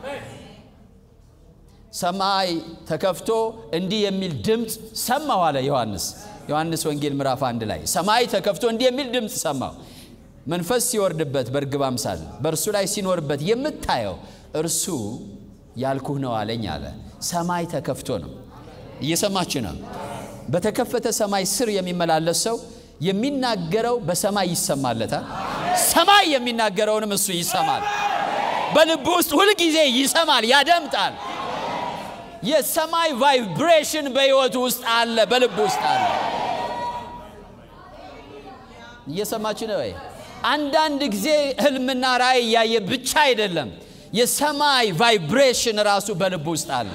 ሰማይ ተከፍቶ እንዲህ የሚል ድምፅ ሰማሁ አለ ዮሐንስ ዮሐንስ ወንጌል ምዕራፍ አንድ ላይ ሰማይ ተከፍቶ እንዲህ የሚል ድምፅ ሰማሁ መንፈስ ሲወርድበት በርግብ አምሳል በእርሱ ላይ ሲኖርበት የምታየው እርሱ ያልኩህ ነው አለኝ አለ ሰማይ ተከፍቶ ነው እየሰማችሁ ነው በተከፈተ ሰማይ ስር የሚመላለስ ሰው የሚናገረው በሰማይ ይሰማለታል ሰማይ የሚናገረውንም እሱ ይሰማል በልቡ ውስጥ ሁልጊዜ ይሰማል ያደምጣል የሰማይ ቫይብሬሽን በሕይወቱ ውስጥ አለ፣ በልብ ውስጥ አለ። እየሰማችሁ ነው ወይ? አንዳንድ ጊዜ ህልምና ራእይ እያየ ብቻ አይደለም፣ የሰማይ ቫይብሬሽን ራሱ በልብ ውስጥ አለ።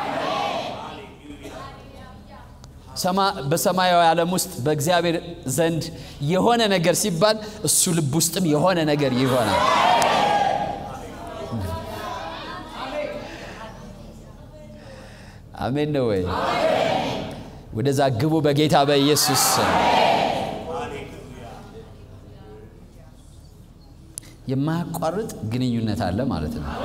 በሰማያዊ ዓለም ውስጥ በእግዚአብሔር ዘንድ የሆነ ነገር ሲባል እሱ ልብ ውስጥም የሆነ ነገር ይሆናል። አሜን ነው ወይ? ወደዛ ግቡ በጌታ በኢየሱስ ስም። የማያቋርጥ ግንኙነት አለ ማለት ነው።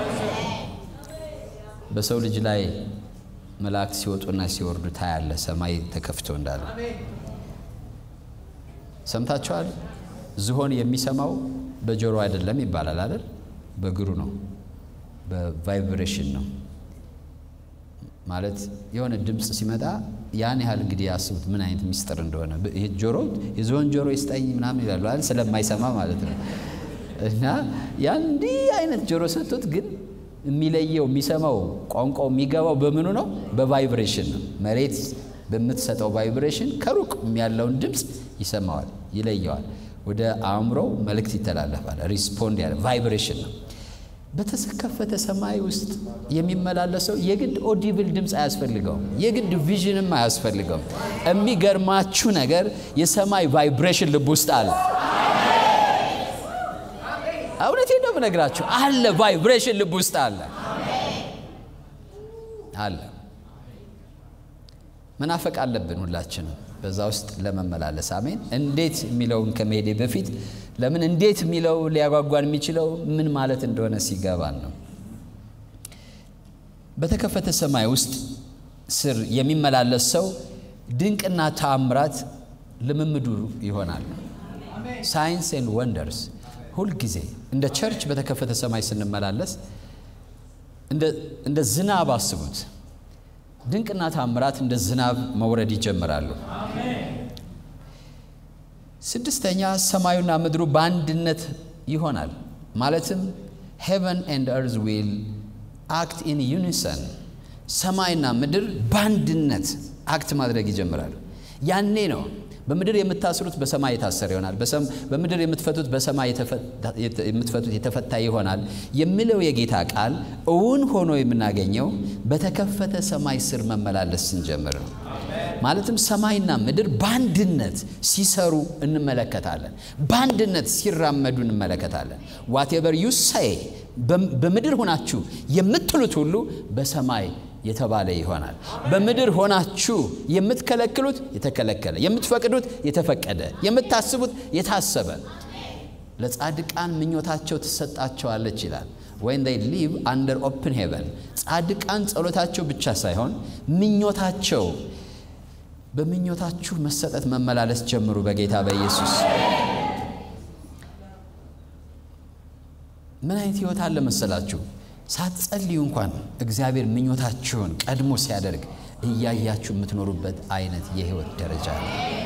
በሰው ልጅ ላይ መላእክት ሲወጡና ሲወርዱ ታያለ። ሰማይ ተከፍቶ እንዳለ ሰምታችኋል። ዝሆን የሚሰማው በጆሮ አይደለም ይባላል አይደል? በእግሩ ነው፣ በቫይብሬሽን ነው። ማለት የሆነ ድምፅ ሲመጣ ያን ያህል እንግዲህ ያስቡት ምን አይነት ሚስጥር እንደሆነ። ይሄ ጆሮ የዝሆን ጆሮ ይስጠኝ ምናምን ይላሉ አይደል? ስለማይሰማ ማለት ነው። እና ያን እንዲህ አይነት ጆሮ ሰጥቶት ግን የሚለየው የሚሰማው ቋንቋው የሚገባው በምኑ ነው? በቫይብሬሽን ነው። መሬት በምትሰጠው ቫይብሬሽን ከሩቅ ያለውን ድምፅ ይሰማዋል፣ ይለየዋል። ወደ አእምሮው መልእክት ይተላለፋል። ሪስፖንድ ያለ ቫይብሬሽን ነው። በተከፈተ ሰማይ ውስጥ የሚመላለሰው የግድ ኦዲብል ድምፅ አያስፈልገውም። የግድ ቪዥንም አያስፈልገውም። የሚገርማችሁ ነገር የሰማይ ቫይብሬሽን ልብ ውስጥ አለ። እውነቴን ነው የምነግራችሁ፣ አለ ቫይብሬሽን ልብ ውስጥ አለ አለ። መናፈቅ አለብን ሁላችንም በዛ ውስጥ ለመመላለስ አሜን። እንዴት የሚለውን ከመሄዴ በፊት ለምን እንዴት የሚለው ሊያጓጓን የሚችለው ምን ማለት እንደሆነ ሲገባን ነው። በተከፈተ ሰማይ ውስጥ ስር የሚመላለስ ሰው ድንቅና ተአምራት ልምምዱ ይሆናል። ሳይንስ ኤንድ ወንደርስ ሁልጊዜ እንደ ቸርች በተከፈተ ሰማይ ስንመላለስ እንደ ዝናብ አስቡት። ድንቅና ታምራት እንደ ዝናብ መውረድ ይጀምራሉ። ስድስተኛ ሰማዩና ምድሩ በአንድነት ይሆናል። ማለትም ሄቨን ኤንድ እርዝ ዊል አክት ኢን ዩኒሰን፣ ሰማይና ምድር በአንድነት አክት ማድረግ ይጀምራሉ። ያኔ ነው በምድር የምታስሩት በሰማይ የታሰረ ይሆናል፣ በምድር የምትፈቱት በሰማይ የምትፈቱት የተፈታ ይሆናል የሚለው የጌታ ቃል እውን ሆኖ የምናገኘው በተከፈተ ሰማይ ስር መመላለስ ስንጀምር ነው። ማለትም ሰማይና ምድር በአንድነት ሲሰሩ እንመለከታለን። በአንድነት ሲራመዱ እንመለከታለን። ዋቴቨር ዩ ሳይ በምድር ሆናችሁ የምትሉት ሁሉ በሰማይ የተባለ ይሆናል። በምድር ሆናችሁ የምትከለክሉት የተከለከለ፣ የምትፈቅዱት የተፈቀደ፣ የምታስቡት የታሰበ። ለጻድቃን ምኞታቸው ትሰጣቸዋለች ይላል። ወይን ዴይ ሊቭ አንደር ኦፕን ሄቨን። ጻድቃን ጸሎታቸው ብቻ ሳይሆን ምኞታቸው በምኞታችሁ መሰጠት መመላለስ ጀምሩ በጌታ በኢየሱስ። ምን አይነት ህይወት አለ መሰላችሁ? ሳትጸልዩ እንኳን እግዚአብሔር ምኞታችሁን ቀድሞ ሲያደርግ እያያችሁ የምትኖሩበት አይነት የህይወት ደረጃ ነው።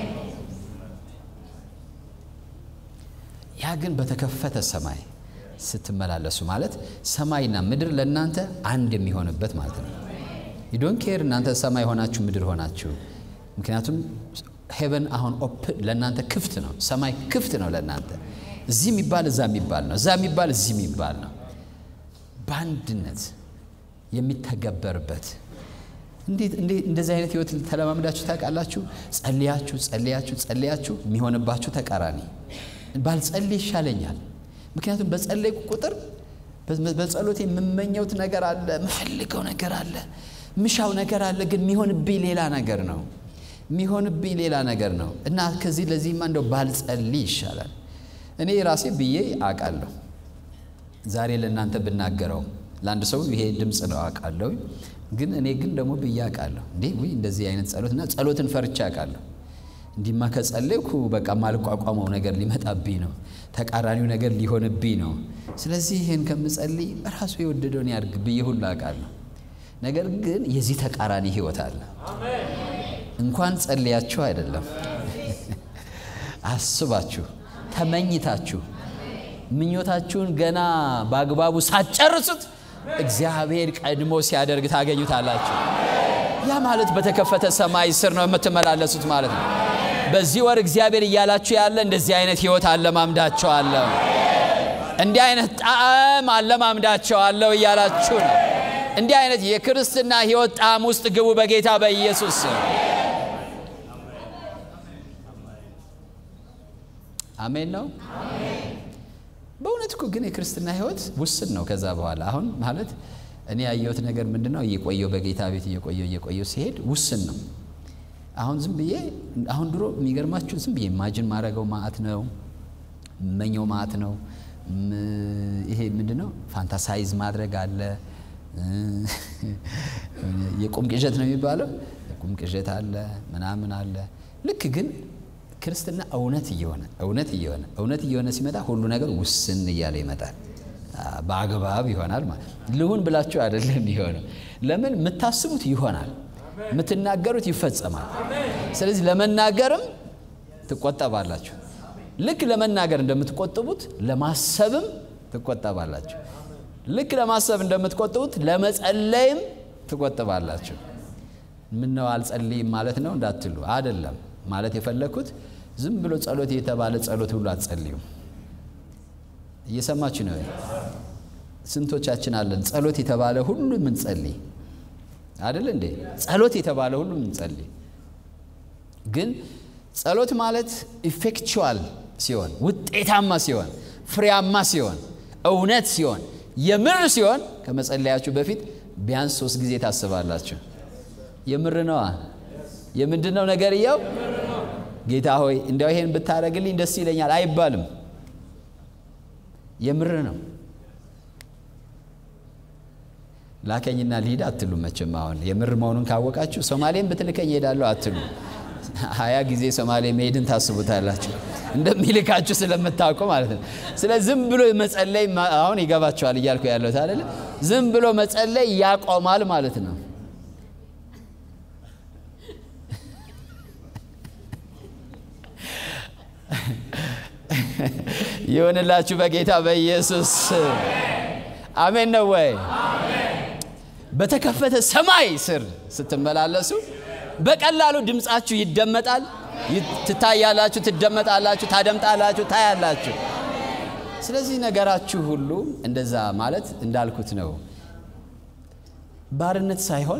ያ ግን በተከፈተ ሰማይ ስትመላለሱ ማለት ሰማይና ምድር ለእናንተ አንድ የሚሆንበት ማለት ነው። ዩዶን ኬር እናንተ ሰማይ ሆናችሁ ምድር ሆናችሁ። ምክንያቱም ሄቨን አሁን ኦፕን ለእናንተ ክፍት ነው። ሰማይ ክፍት ነው ለእናንተ። እዚህ የሚባል እዛ የሚባል ነው፣ እዛ የሚባል እዚህ የሚባል ነው። በአንድነት የሚተገበርበት እንዴት እንደዚህ አይነት ህይወት ተለማምዳችሁ ታውቃላችሁ? ጸልያችሁ ጸልያችሁ ጸልያችሁ የሚሆንባችሁ ተቃራኒ። ባልጸልይ ይሻለኛል። ምክንያቱም በጸለይኩ ቁጥር በጸሎቴ የምመኘውት ነገር አለ፣ የምፈልገው ነገር አለ፣ ምሻው ነገር አለ። ግን የሚሆንብኝ ሌላ ነገር ነው። የሚሆንብኝ ሌላ ነገር ነው እና ከዚህ ለዚህማ እንደው ባልጸልይ ይሻላል። እኔ ራሴ ብዬ አውቃለሁ። ዛሬ ለእናንተ ብናገረው ለአንድ ሰው ይሄ ድምፅ ነው አውቃለሁ። ግን እኔ ግን ደግሞ ብዬ አውቃለሁ። እንዴ ውይ እንደዚህ አይነት ጸሎትና ጸሎትን ፈርቼ አውቃለሁ። እንዲማ ከጸለይኩ በቃ ማልቋቋመው ነገር ሊመጣብኝ ነው፣ ተቃራኒው ነገር ሊሆንብኝ ነው። ስለዚህ ይህን ከምጸልይ ራሱ የወደደውን ያድርግ ብዬ ሁሉ አውቃለሁ። ነገር ግን የዚህ ተቃራኒ ህይወት አለ። እንኳን ጸልያችሁ አይደለም አስባችሁ ተመኝታችሁ ምኞታችሁን ገና በአግባቡ ሳትጨርሱት እግዚአብሔር ቀድሞ ሲያደርግ ታገኙታላችሁ። ያ ማለት በተከፈተ ሰማይ ስር ነው የምትመላለሱት ማለት ነው። በዚህ ወር እግዚአብሔር እያላችሁ ያለ እንደዚህ አይነት ህይወት አለማምዳቸዋለሁ፣ እንዲህ አይነት ጣዕም አለማምዳቸዋለሁ እያላችሁ ነው። እንዲህ አይነት የክርስትና ህይወት ጣዕም ውስጥ ግቡ በጌታ በኢየሱስ አሜን ነው። በእውነት እኮ ግን የክርስትና ህይወት ውስን ነው። ከዛ በኋላ አሁን ማለት እኔ ያየሁት ነገር ምንድን ነው? እየቆየው በጌታ ቤት እየቆየው እየቆየው ሲሄድ ውስን ነው። አሁን ዝም ብዬ አሁን ድሮ የሚገርማችሁ ዝም ብዬ ማጅን ማድረገው ማዕት ነው መኘው ማዕት ነው። ይሄ ምንድን ነው? ፋንታሳይዝ ማድረግ አለ። የቁም ቅዠት ነው የሚባለው። የቁም ቅዠት አለ ምናምን አለ። ልክ ግን ክርስትና እውነት እየሆነ እውነት እየሆነ እውነት እየሆነ ሲመጣ ሁሉ ነገር ውስን እያለ ይመጣል። በአግባብ ይሆናል ማለት ልሁን ብላችሁ አይደለም የሆነው። ለምን የምታስቡት ይሆናል፣ የምትናገሩት ይፈጸማል። ስለዚህ ለመናገርም ትቆጠባላችሁ። ልክ ለመናገር እንደምትቆጥቡት ለማሰብም ትቆጠባላችሁ። ልክ ለማሰብ እንደምትቆጥቡት ለመጸለይም ትቆጥባላችሁ። ምነው አልጸልይም ማለት ነው እንዳትሉ፣ አይደለም ማለት የፈለግኩት ዝም ብሎ ጸሎት የተባለ ጸሎት ሁሉ አትጸልዩም። እየሰማችሁ ነው? ስንቶቻችን አለን ጸሎት የተባለ ሁሉ ምንጸልይ አይደል እንዴ? ጸሎት የተባለ ሁሉ ምንጸልይ ግን ጸሎት ማለት ኢፌክቹዋል ሲሆን ውጤታማ ሲሆን ፍሬያማ ሲሆን እውነት ሲሆን የምር ሲሆን ከመጸለያችሁ በፊት ቢያንስ ሶስት ጊዜ ታስባላችሁ። የምር ነዋ። የምንድን ነው ነገርየው? ጌታ ሆይ እንዲያው ይሄን ብታደርግልኝ ደስ ይለኛል አይባልም። የምር ነው። ላከኝና ልሂድ አትሉ። መቼም አሁን የምር መሆኑን ካወቃችሁ ሶማሌን ብትልከኝ ሄዳለሁ አትሉ። ሀያ ጊዜ ሶማሌ መሄድን ታስቡታላችሁ እንደሚልካችሁ ስለምታውቁ ማለት ነው። ስለ ዝም ብሎ መጸለይ አሁን ይገባችኋል እያልኩ ያለሁት አይደለ? ዝም ብሎ መጸለይ ያቆማል ማለት ነው። ይሁንላችሁ በጌታ በኢየሱስ አሜን። ነው ወይ? በተከፈተ ሰማይ ስር ስትመላለሱ በቀላሉ ድምፃችሁ ይደመጣል። ትታያላችሁ፣ ትደመጣላችሁ፣ ታደምጣላችሁ፣ ታያላችሁ። ስለዚህ ነገራችሁ ሁሉ እንደዛ ማለት እንዳልኩት ነው። ባርነት ሳይሆን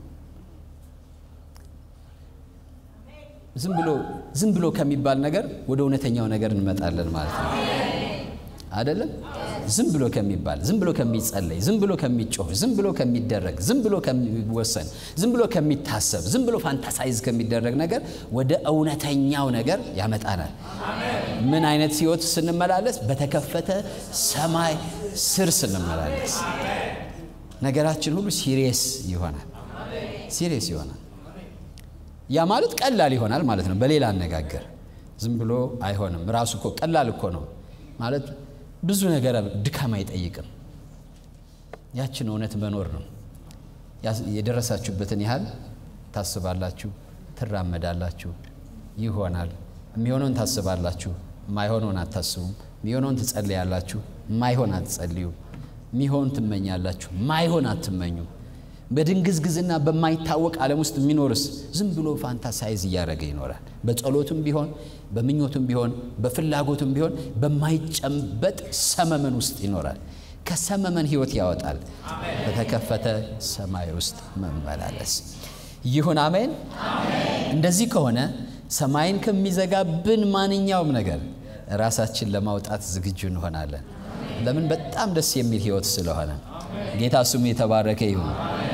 ዝም ብሎ ዝም ብሎ ከሚባል ነገር ወደ እውነተኛው ነገር እንመጣለን ማለት ነው። አይደለም? ዝም ብሎ ከሚባል ዝም ብሎ ከሚጸለይ ዝም ብሎ ከሚጮህ ዝም ብሎ ከሚደረግ ዝም ብሎ ከሚወሰን ዝም ብሎ ከሚታሰብ ዝም ብሎ ፋንታሳይዝ ከሚደረግ ነገር ወደ እውነተኛው ነገር ያመጣናል። ምን አይነት ሕይወት ስንመላለስ? በተከፈተ ሰማይ ስር ስንመላለስ ነገራችን ሁሉ ሲሪየስ ይሆናል። ሲሪየስ ይሆናል። ያ ማለት ቀላል ይሆናል ማለት ነው። በሌላ አነጋገር ዝም ብሎ አይሆንም። ራሱ እኮ ቀላል እኮ ነው ማለት ብዙ ነገር ድካም አይጠይቅም። ያችን እውነት መኖር ነው። የደረሳችሁበትን ያህል ታስባላችሁ፣ ትራመዳላችሁ፣ ይሆናል። የሚሆነውን ታስባላችሁ፣ የማይሆነውን አታስቡም። የሚሆነውን ትጸልያላችሁ፣ የማይሆን አትጸልዩ። የሚሆን ትመኛላችሁ፣ ማይሆን አትመኙ። በድንግዝግዝና በማይታወቅ ዓለም ውስጥ የሚኖርስ ዝም ብሎ ፋንታሳይዝ እያደረገ ይኖራል። በጸሎቱም ቢሆን በምኞቱም ቢሆን በፍላጎቱም ቢሆን በማይጨበጥ ሰመመን ውስጥ ይኖራል። ከሰመመን ሕይወት ያወጣል። በተከፈተ ሰማይ ውስጥ መመላለስ ይሁን። አሜን። እንደዚህ ከሆነ ሰማይን ከሚዘጋብን ማንኛውም ነገር ራሳችን ለማውጣት ዝግጁ እንሆናለን። ለምን? በጣም ደስ የሚል ሕይወት ስለሆነ ጌታ ስሙ የተባረከ ይሁን።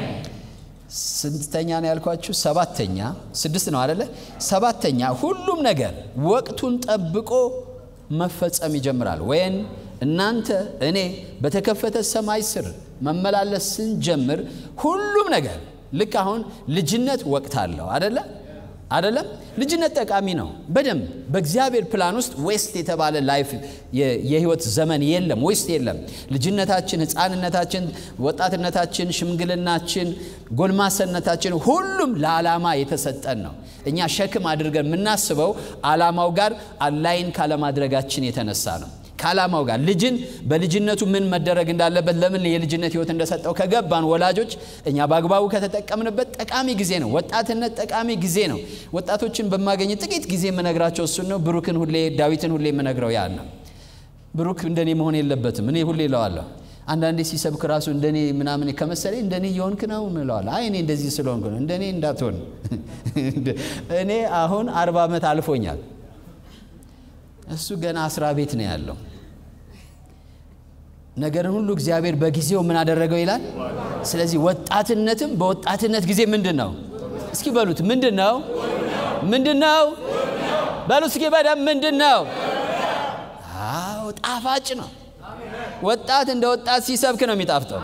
ስንተኛ ነው ያልኳችሁ? ሰባተኛ ስድስት ነው አደለ? ሰባተኛ ሁሉም ነገር ወቅቱን ጠብቆ መፈጸም ይጀምራል። ወይም እናንተ እኔ በተከፈተ ሰማይ ስር መመላለስ ስንጀምር ሁሉም ነገር ልክ አሁን ልጅነት ወቅት አለው አደለ? አደለም? ልጅነት ጠቃሚ ነው። በደንብ በእግዚአብሔር ፕላን ውስጥ ዌስት የተባለ ላይፍ የህይወት ዘመን የለም፣ ዌስት የለም። ልጅነታችን፣ ህፃንነታችን፣ ወጣትነታችን፣ ሽምግልናችን፣ ጎልማሰነታችን ሁሉም ለዓላማ የተሰጠን ነው። እኛ ሸክም አድርገን የምናስበው ዓላማው ጋር አላይን ካለማድረጋችን የተነሳ ነው። ከዓላማው ጋር ልጅን በልጅነቱ ምን መደረግ እንዳለበት ለምን የልጅነት ህይወት እንደሰጠው ከገባን ወላጆች እኛ በአግባቡ ከተጠቀምንበት ጠቃሚ ጊዜ ነው። ወጣትነት ጠቃሚ ጊዜ ነው። ወጣቶችን በማገኝ ጥቂት ጊዜ የምነግራቸው እሱን ነው። ብሩክን ሁሌ ዳዊትን ሁሌ የምነግረው ያን ነው። ብሩክ እንደኔ መሆን የለበትም። እኔ ሁሌ እለዋለሁ። አንዳንዴ ሲሰብክ ራሱ እንደኔ ምናምን ከመሰለኝ እንደኔ እየሆንክ ነው እለዋለሁ። አይ እኔ እንደዚህ ስለሆንክ ነው። እንደኔ እንዳትሆን። እኔ አሁን አርባ ዓመት አልፎኛል። እሱ ገና አስራ ቤት ነው ያለው። ነገርን ሁሉ እግዚአብሔር በጊዜው ምን አደረገው ይላል። ስለዚህ ወጣትነትም በወጣትነት ጊዜ ምንድን ነው? እስኪ በሉት ምንድን ነው? ምንድን ነው? በሉ እስኪ በደምብ ምንድን ነው? አዎ ጣፋጭ ነው። ወጣት እንደ ወጣት ሲሰብክ ነው የሚጣፍጠው።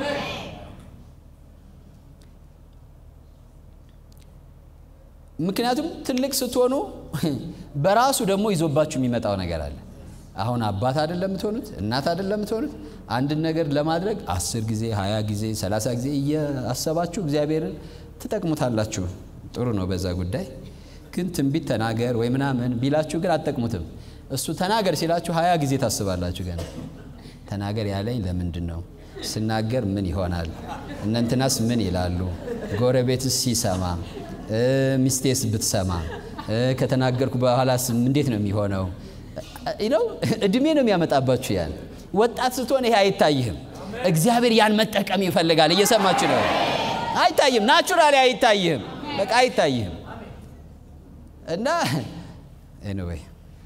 ምክንያቱም ትልቅ ስትሆኑ በራሱ ደግሞ ይዞባችሁ የሚመጣው ነገር አለ። አሁን አባት አይደለም የምትሆኑት፣ እናት አይደለም የምትሆኑት። አንድን ነገር ለማድረግ አስር ጊዜ ሀያ ጊዜ ሰላሳ ጊዜ እያሰባችሁ እግዚአብሔርን ትጠቅሙታላችሁ። ጥሩ ነው በዛ ጉዳይ። ግን ትንቢት ተናገር ወይ ምናምን ቢላችሁ ግን አትጠቅሙትም። እሱ ተናገር ሲላችሁ ሀያ ጊዜ ታስባላችሁ። ገና ተናገር ያለኝ ለምንድን ነው? ስናገር ምን ይሆናል? እነንትናስ ምን ይላሉ? ጎረቤትስ ሲሰማ ሚስቴስ ብትሰማ ከተናገርኩ በኋላስ እንዴት ነው የሚሆነው? ነው እድሜ ነው የሚያመጣባችሁ። ያን ወጣት ስትሆን ይሄ አይታይህም። እግዚአብሔር ያን መጠቀም ይፈልጋል። እየሰማችሁ ነው። አይታይም፣ ናቹራሊ አይታይህም። በቃ አይታይህም። እና ኤኒዌይ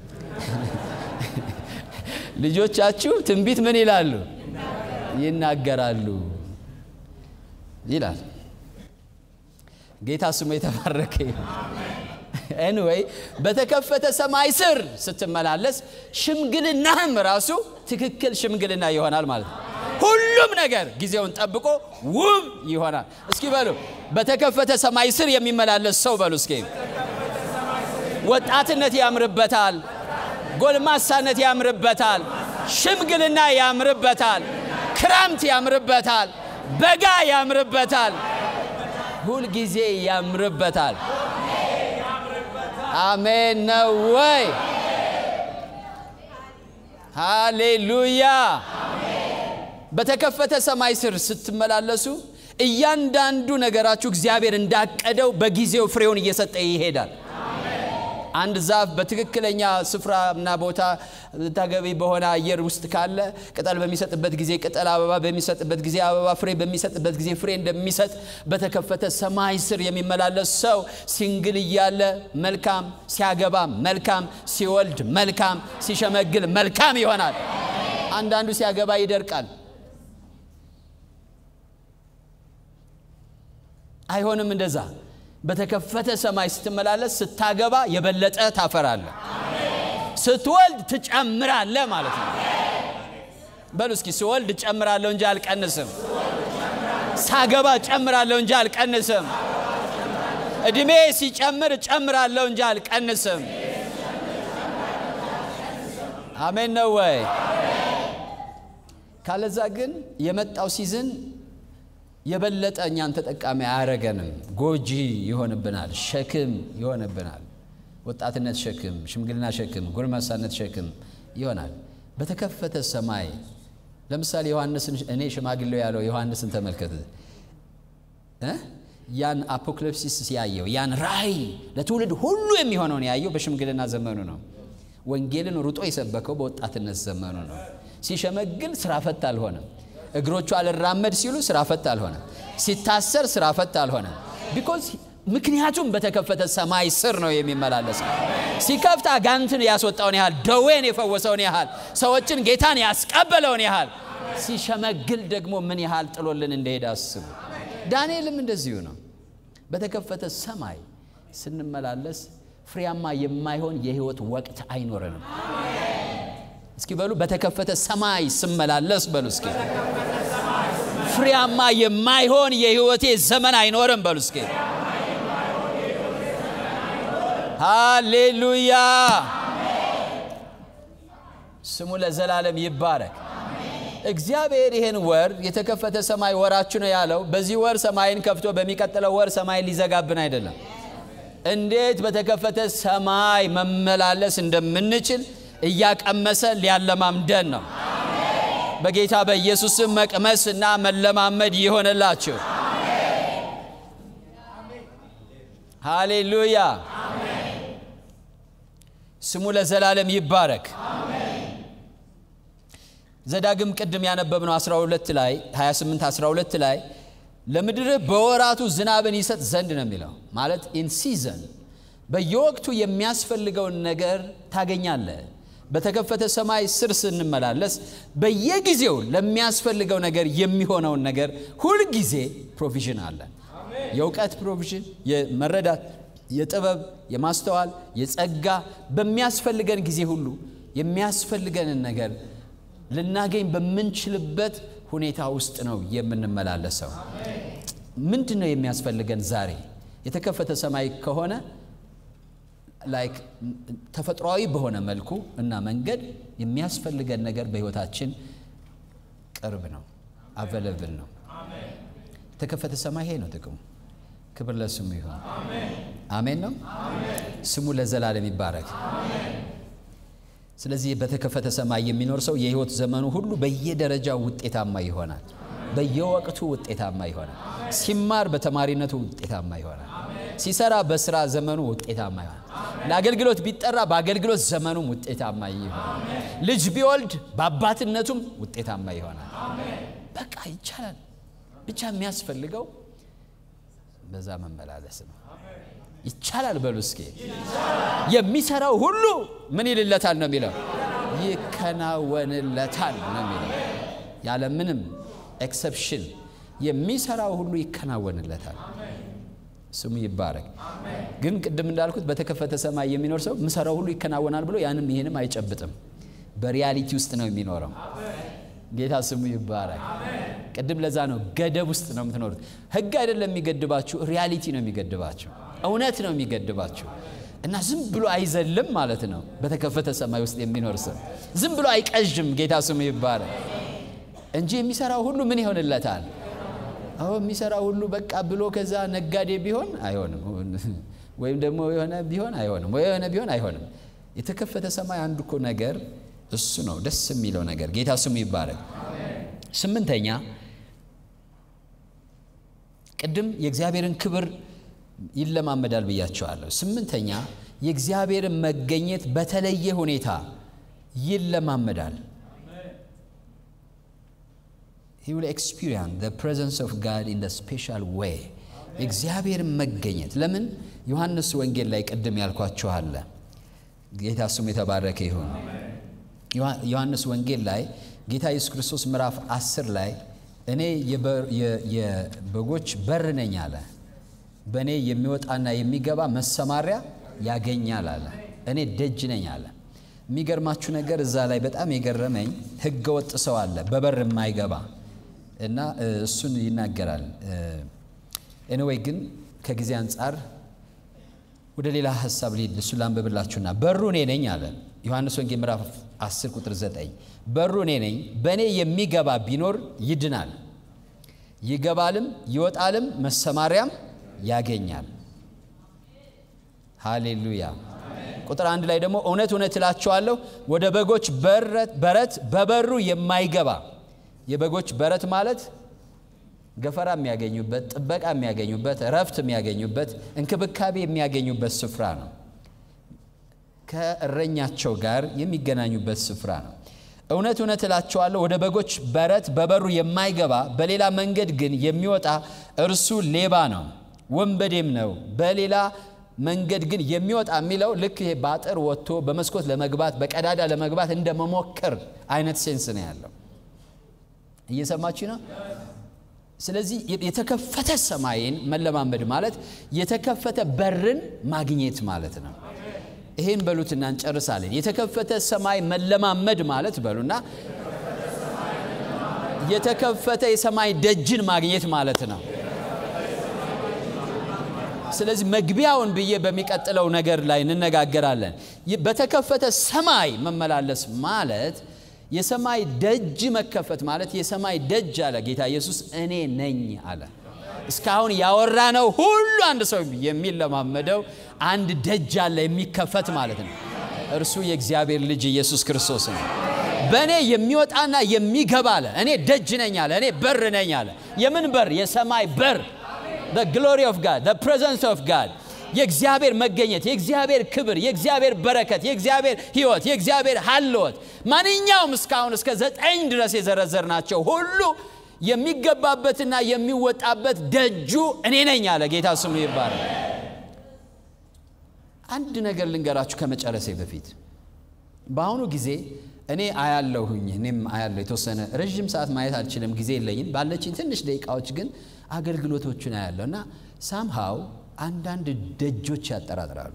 ልጆቻችሁ ትንቢት ምን ይላሉ? ይናገራሉ ይላል። ጌታ ስሙ የተባረከ ኤንወይ በተከፈተ ሰማይ ስር ስትመላለስ ሽምግልናህም ራሱ ትክክል ሽምግልና ይሆናል ማለት ነው። ሁሉም ነገር ጊዜውን ጠብቆ ውብ ይሆናል። እስኪ በሉ በተከፈተ ሰማይ ስር የሚመላለስ ሰው በሉ እስኪ ወጣትነት ያምርበታል፣ ጎልማሳነት ያምርበታል፣ ሽምግልና ያምርበታል፣ ክረምት ያምርበታል፣ በጋ ያምርበታል፣ ሁልጊዜ ያምርበታል። አሜን ነው ወይ? ሃሌሉያ። በተከፈተ ሰማይ ስር ስትመላለሱ እያንዳንዱ ነገራችሁ እግዚአብሔር እንዳቀደው በጊዜው ፍሬውን እየሰጠ ይሄዳል። አንድ ዛፍ በትክክለኛ ስፍራና ቦታ ተገቢ በሆነ አየር ውስጥ ካለ ቅጠል በሚሰጥበት ጊዜ ቅጠል፣ አበባ በሚሰጥበት ጊዜ አበባ፣ ፍሬ በሚሰጥበት ጊዜ ፍሬ እንደሚሰጥ በተከፈተ ሰማይ ስር የሚመላለስ ሰው ሲንግል እያለ መልካም፣ ሲያገባ መልካም፣ ሲወልድ መልካም፣ ሲሸመግል መልካም ይሆናል። አንዳንዱ ሲያገባ ይደርቃል። አይሆንም እንደዛ በተከፈተ ሰማይ ስትመላለስ ስታገባ የበለጠ ታፈራለህ፣ ስትወልድ ትጨምራለህ ማለት ነው። በሉ እስኪ ስወልድ ጨምራለሁ እንጂ አልቀንስም፣ ሳገባ ጨምራለሁ እንጂ አልቀንስም፣ እድሜ ሲጨምር ጨምራለሁ እንጂ አልቀንስም። አሜን ነው ወይ? ካለዛ ግን የመጣው ሲዝን የበለጠ እኛን ተጠቃሚ አያረገንም። ጎጂ ይሆንብናል፣ ሸክም ይሆንብናል። ወጣትነት ሸክም፣ ሽምግልና ሸክም፣ ጎልማሳነት ሸክም ይሆናል። በተከፈተ ሰማይ ለምሳሌ ዮሐንስን እኔ ሽማግሌው ያለው ዮሐንስን ተመልከት። ያን አፖክሊፕሲስ ያየው ያን ራእይ ለትውልድ ሁሉ የሚሆነውን ያየው በሽምግልና ዘመኑ ነው። ወንጌልን ሩጦ የሰበከው በወጣትነት ዘመኑ ነው። ሲሸመግል ስራ ፈት አልሆነም። እግሮቹ አልራመድ ሲሉ ስራ ፈት አልሆነም። ሲታሰር ስራ ፈት አልሆነም። ቢኮዝ ምክንያቱም በተከፈተ ሰማይ ስር ነው የሚመላለሰው። ሲከፍት አጋንንትን ያስወጣውን ያህል ደዌን የፈወሰውን ያህል ሰዎችን ጌታን ያስቀበለውን ያህል ሲሸመግል ደግሞ ምን ያህል ጥሎልን እንደሄደ አስቡ። ዳንኤልም እንደዚሁ ነው። በተከፈተ ሰማይ ስንመላለስ ፍሬያማ የማይሆን የህይወት ወቅት አይኖረንም። እስኪ በሉ በተከፈተ ሰማይ ስመላለስ በሉ እስኪ ፍሬያማ የማይሆን የህይወቴ ዘመን አይኖርም በሉ እስኪ ሃሌሉያ ስሙ ለዘላለም ይባረክ እግዚአብሔር ይህን ወር የተከፈተ ሰማይ ወራችሁ ነው ያለው በዚህ ወር ሰማይን ከፍቶ በሚቀጥለው ወር ሰማይን ሊዘጋብን አይደለም እንዴት በተከፈተ ሰማይ መመላለስ እንደምንችል እያቀመሰ ሊያለማምደን ነው። በጌታ በኢየሱስም መቅመስ እና መለማመድ ይሆንላችሁ። ሃሌሉያ ስሙ ለዘላለም ይባረክ። ዘዳግም ቅድም ያነበብነው 12 ላይ 28 12 ላይ ለምድርህ በወራቱ ዝናብን ይሰጥ ዘንድ ነው የሚለው ማለት ኢን ሲዘን በየወቅቱ የሚያስፈልገውን ነገር ታገኛለህ። በተከፈተ ሰማይ ስር ስንመላለስ በየጊዜው ለሚያስፈልገው ነገር የሚሆነውን ነገር ሁልጊዜ ፕሮቪዥን አለን። የእውቀት ፕሮቪዥን፣ የመረዳት፣ የጥበብ፣ የማስተዋል፣ የጸጋ በሚያስፈልገን ጊዜ ሁሉ የሚያስፈልገንን ነገር ልናገኝ በምንችልበት ሁኔታ ውስጥ ነው የምንመላለሰው። ምንድን ነው የሚያስፈልገን ዛሬ? የተከፈተ ሰማይ ከሆነ ላይክ ተፈጥሯዊ በሆነ መልኩ እና መንገድ የሚያስፈልገን ነገር በሕይወታችን ቅርብ ነው፣ አቬለብል ነው። የተከፈተ ሰማይ ይሄ ነው ጥቅሙ። ክብር ለስሙ ይሁን። አሜን ነው። ስሙ ለዘላለም ይባረክ። ስለዚህ በተከፈተ ሰማይ የሚኖር ሰው የሕይወት ዘመኑ ሁሉ በየደረጃው ውጤታማ ይሆናል። በየወቅቱ ውጤታማ ይሆናል። ሲማር በተማሪነቱ ውጤታማ ይሆናል። ሲሰራ በስራ ዘመኑ ውጤታማ ይሆናል። ለአገልግሎት ቢጠራ በአገልግሎት ዘመኑም ውጤታማ ይሆናል። ልጅ ቢወልድ በአባትነቱም ውጤታማ ይሆናል። በቃ ይቻላል። ብቻ የሚያስፈልገው በዛ መመላለስ ነው። ይቻላል በሉ እስኪ። የሚሰራው ሁሉ ምን ይልለታል ነው የሚለው? ይከናወንለታል ነው የሚለው። ያለ ምንም ኤክሰፕሽን የሚሰራው ሁሉ ይከናወንለታል። ስሙ ይባረክ። ግን ቅድም እንዳልኩት በተከፈተ ሰማይ የሚኖር ሰው ምሰራው ሁሉ ይከናወናል ብሎ ያንም ይህንም አይጨብጥም። በሪያሊቲ ውስጥ ነው የሚኖረው። ጌታ ስሙ ይባረክ። ቅድም ለዛ ነው ገደብ ውስጥ ነው የምትኖሩት። ህግ አይደለም የሚገድባችሁ፣ ሪያሊቲ ነው የሚገድባችሁ፣ እውነት ነው የሚገድባችሁ። እና ዝም ብሎ አይዘልም ማለት ነው። በተከፈተ ሰማይ ውስጥ የሚኖር ሰው ዝም ብሎ አይቀዥም። ጌታ ስሙ ይባረክ እንጂ የሚሰራው ሁሉ ምን ይሆንለታል? አዎ የሚሰራው ሁሉ በቃ ብሎ ከዛ ነጋዴ ቢሆን አይሆንም፣ ወይም ደግሞ የሆነ ቢሆን አይሆንም፣ ወይ የሆነ ቢሆን አይሆንም። የተከፈተ ሰማይ አንዱ እኮ ነገር እሱ ነው፣ ደስ የሚለው ነገር። ጌታ ስሙ ይባረክ። ስምንተኛ ቅድም የእግዚአብሔርን ክብር ይለማመዳል ብያቸዋለሁ። ስምንተኛ የእግዚአብሔርን መገኘት በተለየ ሁኔታ ይለማመዳል። he will experience the presence of God in the special way የእግዚአብሔርን መገኘት ለምን ዮሐንስ ወንጌል ላይ ቅድም ያልኳችሁ አለ ጌታ ስሙ የተባረከ ይሁን ዮሐንስ ወንጌል ላይ ጌታ ኢየሱስ ክርስቶስ ምዕራፍ 10 ላይ እኔ የበጎች በር ነኝ አለ በእኔ የሚወጣና የሚገባ መሰማሪያ ያገኛል አለ እኔ ደጅ ነኝ አለ የሚገርማችሁ ነገር እዛ ላይ በጣም የገረመኝ ህገ ወጥ ሰው አለ በበር የማይገባ እና እሱን ይናገራል። ኤኒዌይ ግን ከጊዜ አንጻር ወደ ሌላ ሀሳብ ሊሄድ እሱን ላንብብላችሁና በሩ እኔ ነኝ አለ ዮሐንስ ወንጌል ምዕራፍ 10 ቁጥር 9 በሩ እኔ ነኝ፣ በእኔ የሚገባ ቢኖር ይድናል፣ ይገባልም ይወጣልም መሰማሪያም ያገኛል። ሃሌሉያ። ቁጥር አንድ ላይ ደግሞ እውነት እውነት እላችኋለሁ ወደ በጎች በረት በበሩ የማይገባ የበጎች በረት ማለት ገፈራ የሚያገኙበት፣ ጥበቃ የሚያገኙበት፣ እረፍት የሚያገኙበት፣ እንክብካቤ የሚያገኙበት ስፍራ ነው። ከእረኛቸው ጋር የሚገናኙበት ስፍራ ነው። እውነት እውነት እላችኋለሁ ወደ በጎች በረት በበሩ የማይገባ በሌላ መንገድ ግን የሚወጣ እርሱ ሌባ ነው፣ ወንበዴም ነው። በሌላ መንገድ ግን የሚወጣ የሚለው ልክ ይሄ በአጥር ወጥቶ በመስኮት ለመግባት በቀዳዳ ለመግባት እንደ መሞከር አይነት ሴንስ ነው ያለው። እየሰማችሁ ነው። ስለዚህ የተከፈተ ሰማይን መለማመድ ማለት የተከፈተ በርን ማግኘት ማለት ነው። ይሄን በሉትና እንጨርሳለን። የተከፈተ ሰማይ መለማመድ ማለት በሉና የተከፈተ የሰማይ ደጅን ማግኘት ማለት ነው። ስለዚህ መግቢያውን ብዬ በሚቀጥለው ነገር ላይ እንነጋገራለን። በተከፈተ ሰማይ መመላለስ ማለት የሰማይ ደጅ መከፈት ማለት የሰማይ ደጅ አለ ጌታ ኢየሱስ እኔ ነኝ አለ። እስካሁን ያወራነው ሁሉ አንድ ሰው የሚለማመደው አንድ ደጅ አለ የሚከፈት ማለት ነው። እርሱ የእግዚአብሔር ልጅ ኢየሱስ ክርስቶስ ነው። በእኔ የሚወጣና የሚገባ አለ። እኔ ደጅ ነኝ አለ። እኔ በር ነኝ አለ። የምን በር? የሰማይ በር the glory of God the presence of God የእግዚአብሔር መገኘት፣ የእግዚአብሔር ክብር፣ የእግዚአብሔር በረከት፣ የእግዚአብሔር ሕይወት፣ የእግዚአብሔር ሀልወት ማንኛውም እስካሁን እስከ ዘጠኝ ድረስ የዘረዘርናቸው ሁሉ የሚገባበትና የሚወጣበት ደጁ እኔ ነኝ አለ። ጌታ ስሙ ይባላል። አንድ ነገር ልንገራችሁ ከመጨረሴ በፊት በአሁኑ ጊዜ እኔ አያለሁኝ እኔም አያለሁ የተወሰነ ረዥም ሰዓት ማየት አልችልም፣ ጊዜ የለኝም። ባለችኝ ትንሽ ደቂቃዎች ግን አገልግሎቶችን አያለሁ እና ሳምሃው አንዳንድ ደጆች ያጠራጥራሉ።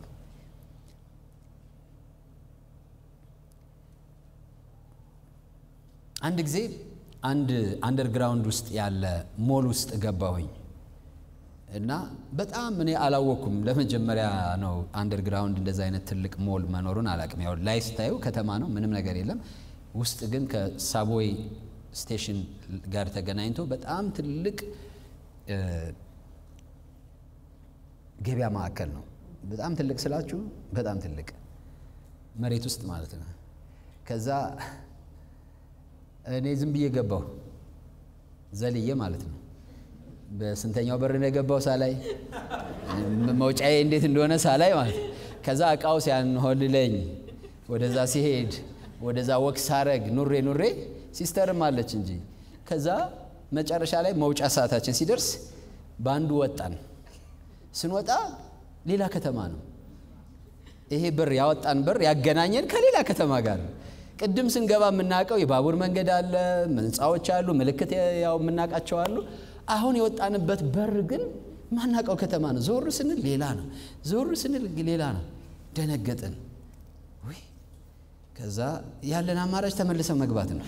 አንድ ጊዜ አንድ አንደርግራውንድ ውስጥ ያለ ሞል ውስጥ ገባሁኝ እና በጣም እኔ አላወቅኩም። ለመጀመሪያ ነው አንደርግራውንድ እንደዚ አይነት ትልቅ ሞል መኖሩን አላቅም። ያው ላይ ስታዩ ከተማ ነው፣ ምንም ነገር የለም። ውስጥ ግን ከሳቦይ ስቴሽን ጋር ተገናኝቶ በጣም ትልቅ ገበያ ማዕከል ነው። በጣም ትልቅ ስላችሁ በጣም ትልቅ መሬት ውስጥ ማለት ነው። ከዛ እኔ ዝም ብዬ ገባሁ ዘልዬ ማለት ነው። በስንተኛው በር ነው የገባው ሳላይ መውጫዬ እንዴት እንደሆነ ሳላይ ማለት ነው። ከዛ እቃው ሲያንሆልለኝ ወደዛ ሲሄድ ወደዛ ወክ ሳረግ ኑሬ ኑሬ ሲስተርም አለች እንጂ ከዛ መጨረሻ ላይ መውጫ ሰዓታችን ሲደርስ በአንዱ ወጣን። ስንወጣ ሌላ ከተማ ነው። ይሄ በር ያወጣን በር ያገናኘን ከሌላ ከተማ ጋር ነው። ቅድም ስንገባ የምናውቀው የባቡር መንገድ አለ፣ ህንፃዎች አሉ፣ ምልክት ያው የምናውቃቸው አሉ። አሁን የወጣንበት በር ግን ማናውቀው ከተማ ነው። ዞር ስንል ሌላ ነው፣ ዞር ስንል ሌላ ነው። ደነገጥን። ውይ ከዛ ያለን አማራጭ ተመልሰን መግባት ነው።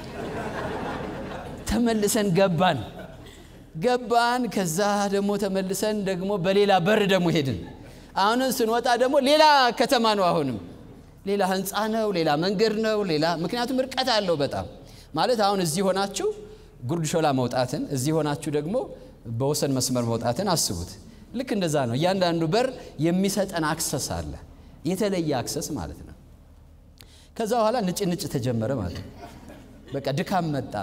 ተመልሰን ገባን ገባን። ከዛ ደግሞ ተመልሰን ደግሞ በሌላ በር ደግሞ ሄድን። አሁንም ስንወጣ ደግሞ ሌላ ከተማ ነው። አሁንም ሌላ ህንፃ ነው፣ ሌላ መንገድ ነው፣ ሌላ ምክንያቱም ርቀት አለው በጣም ማለት አሁን እዚህ ሆናችሁ ጉርድ ሾላ መውጣትን እዚህ ሆናችሁ ደግሞ በወሰን መስመር መውጣትን አስቡት። ልክ እንደዛ ነው። እያንዳንዱ በር የሚሰጠን አክሰስ አለ፣ የተለየ አክሰስ ማለት ነው። ከዛ በኋላ ንጭ ንጭ ተጀመረ ማለት ነው። በቃ ድካም መጣ።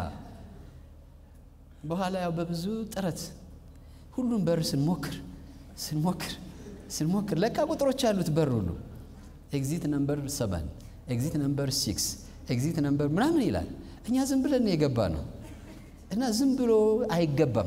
በኋላ ያው በብዙ ጥረት ሁሉም በር ስንሞክር ስንሞክር ስንሞክር ለካ ቁጥሮች ያሉት በር ሁሉ ኤግዚት ነምበር ሰቨን ኤግዚት ነምበር ሲክስ ኤግዚት ነምበር ምናምን ይላል። እኛ ዝም ብለን የገባ ነው እና ዝም ብሎ አይገባም።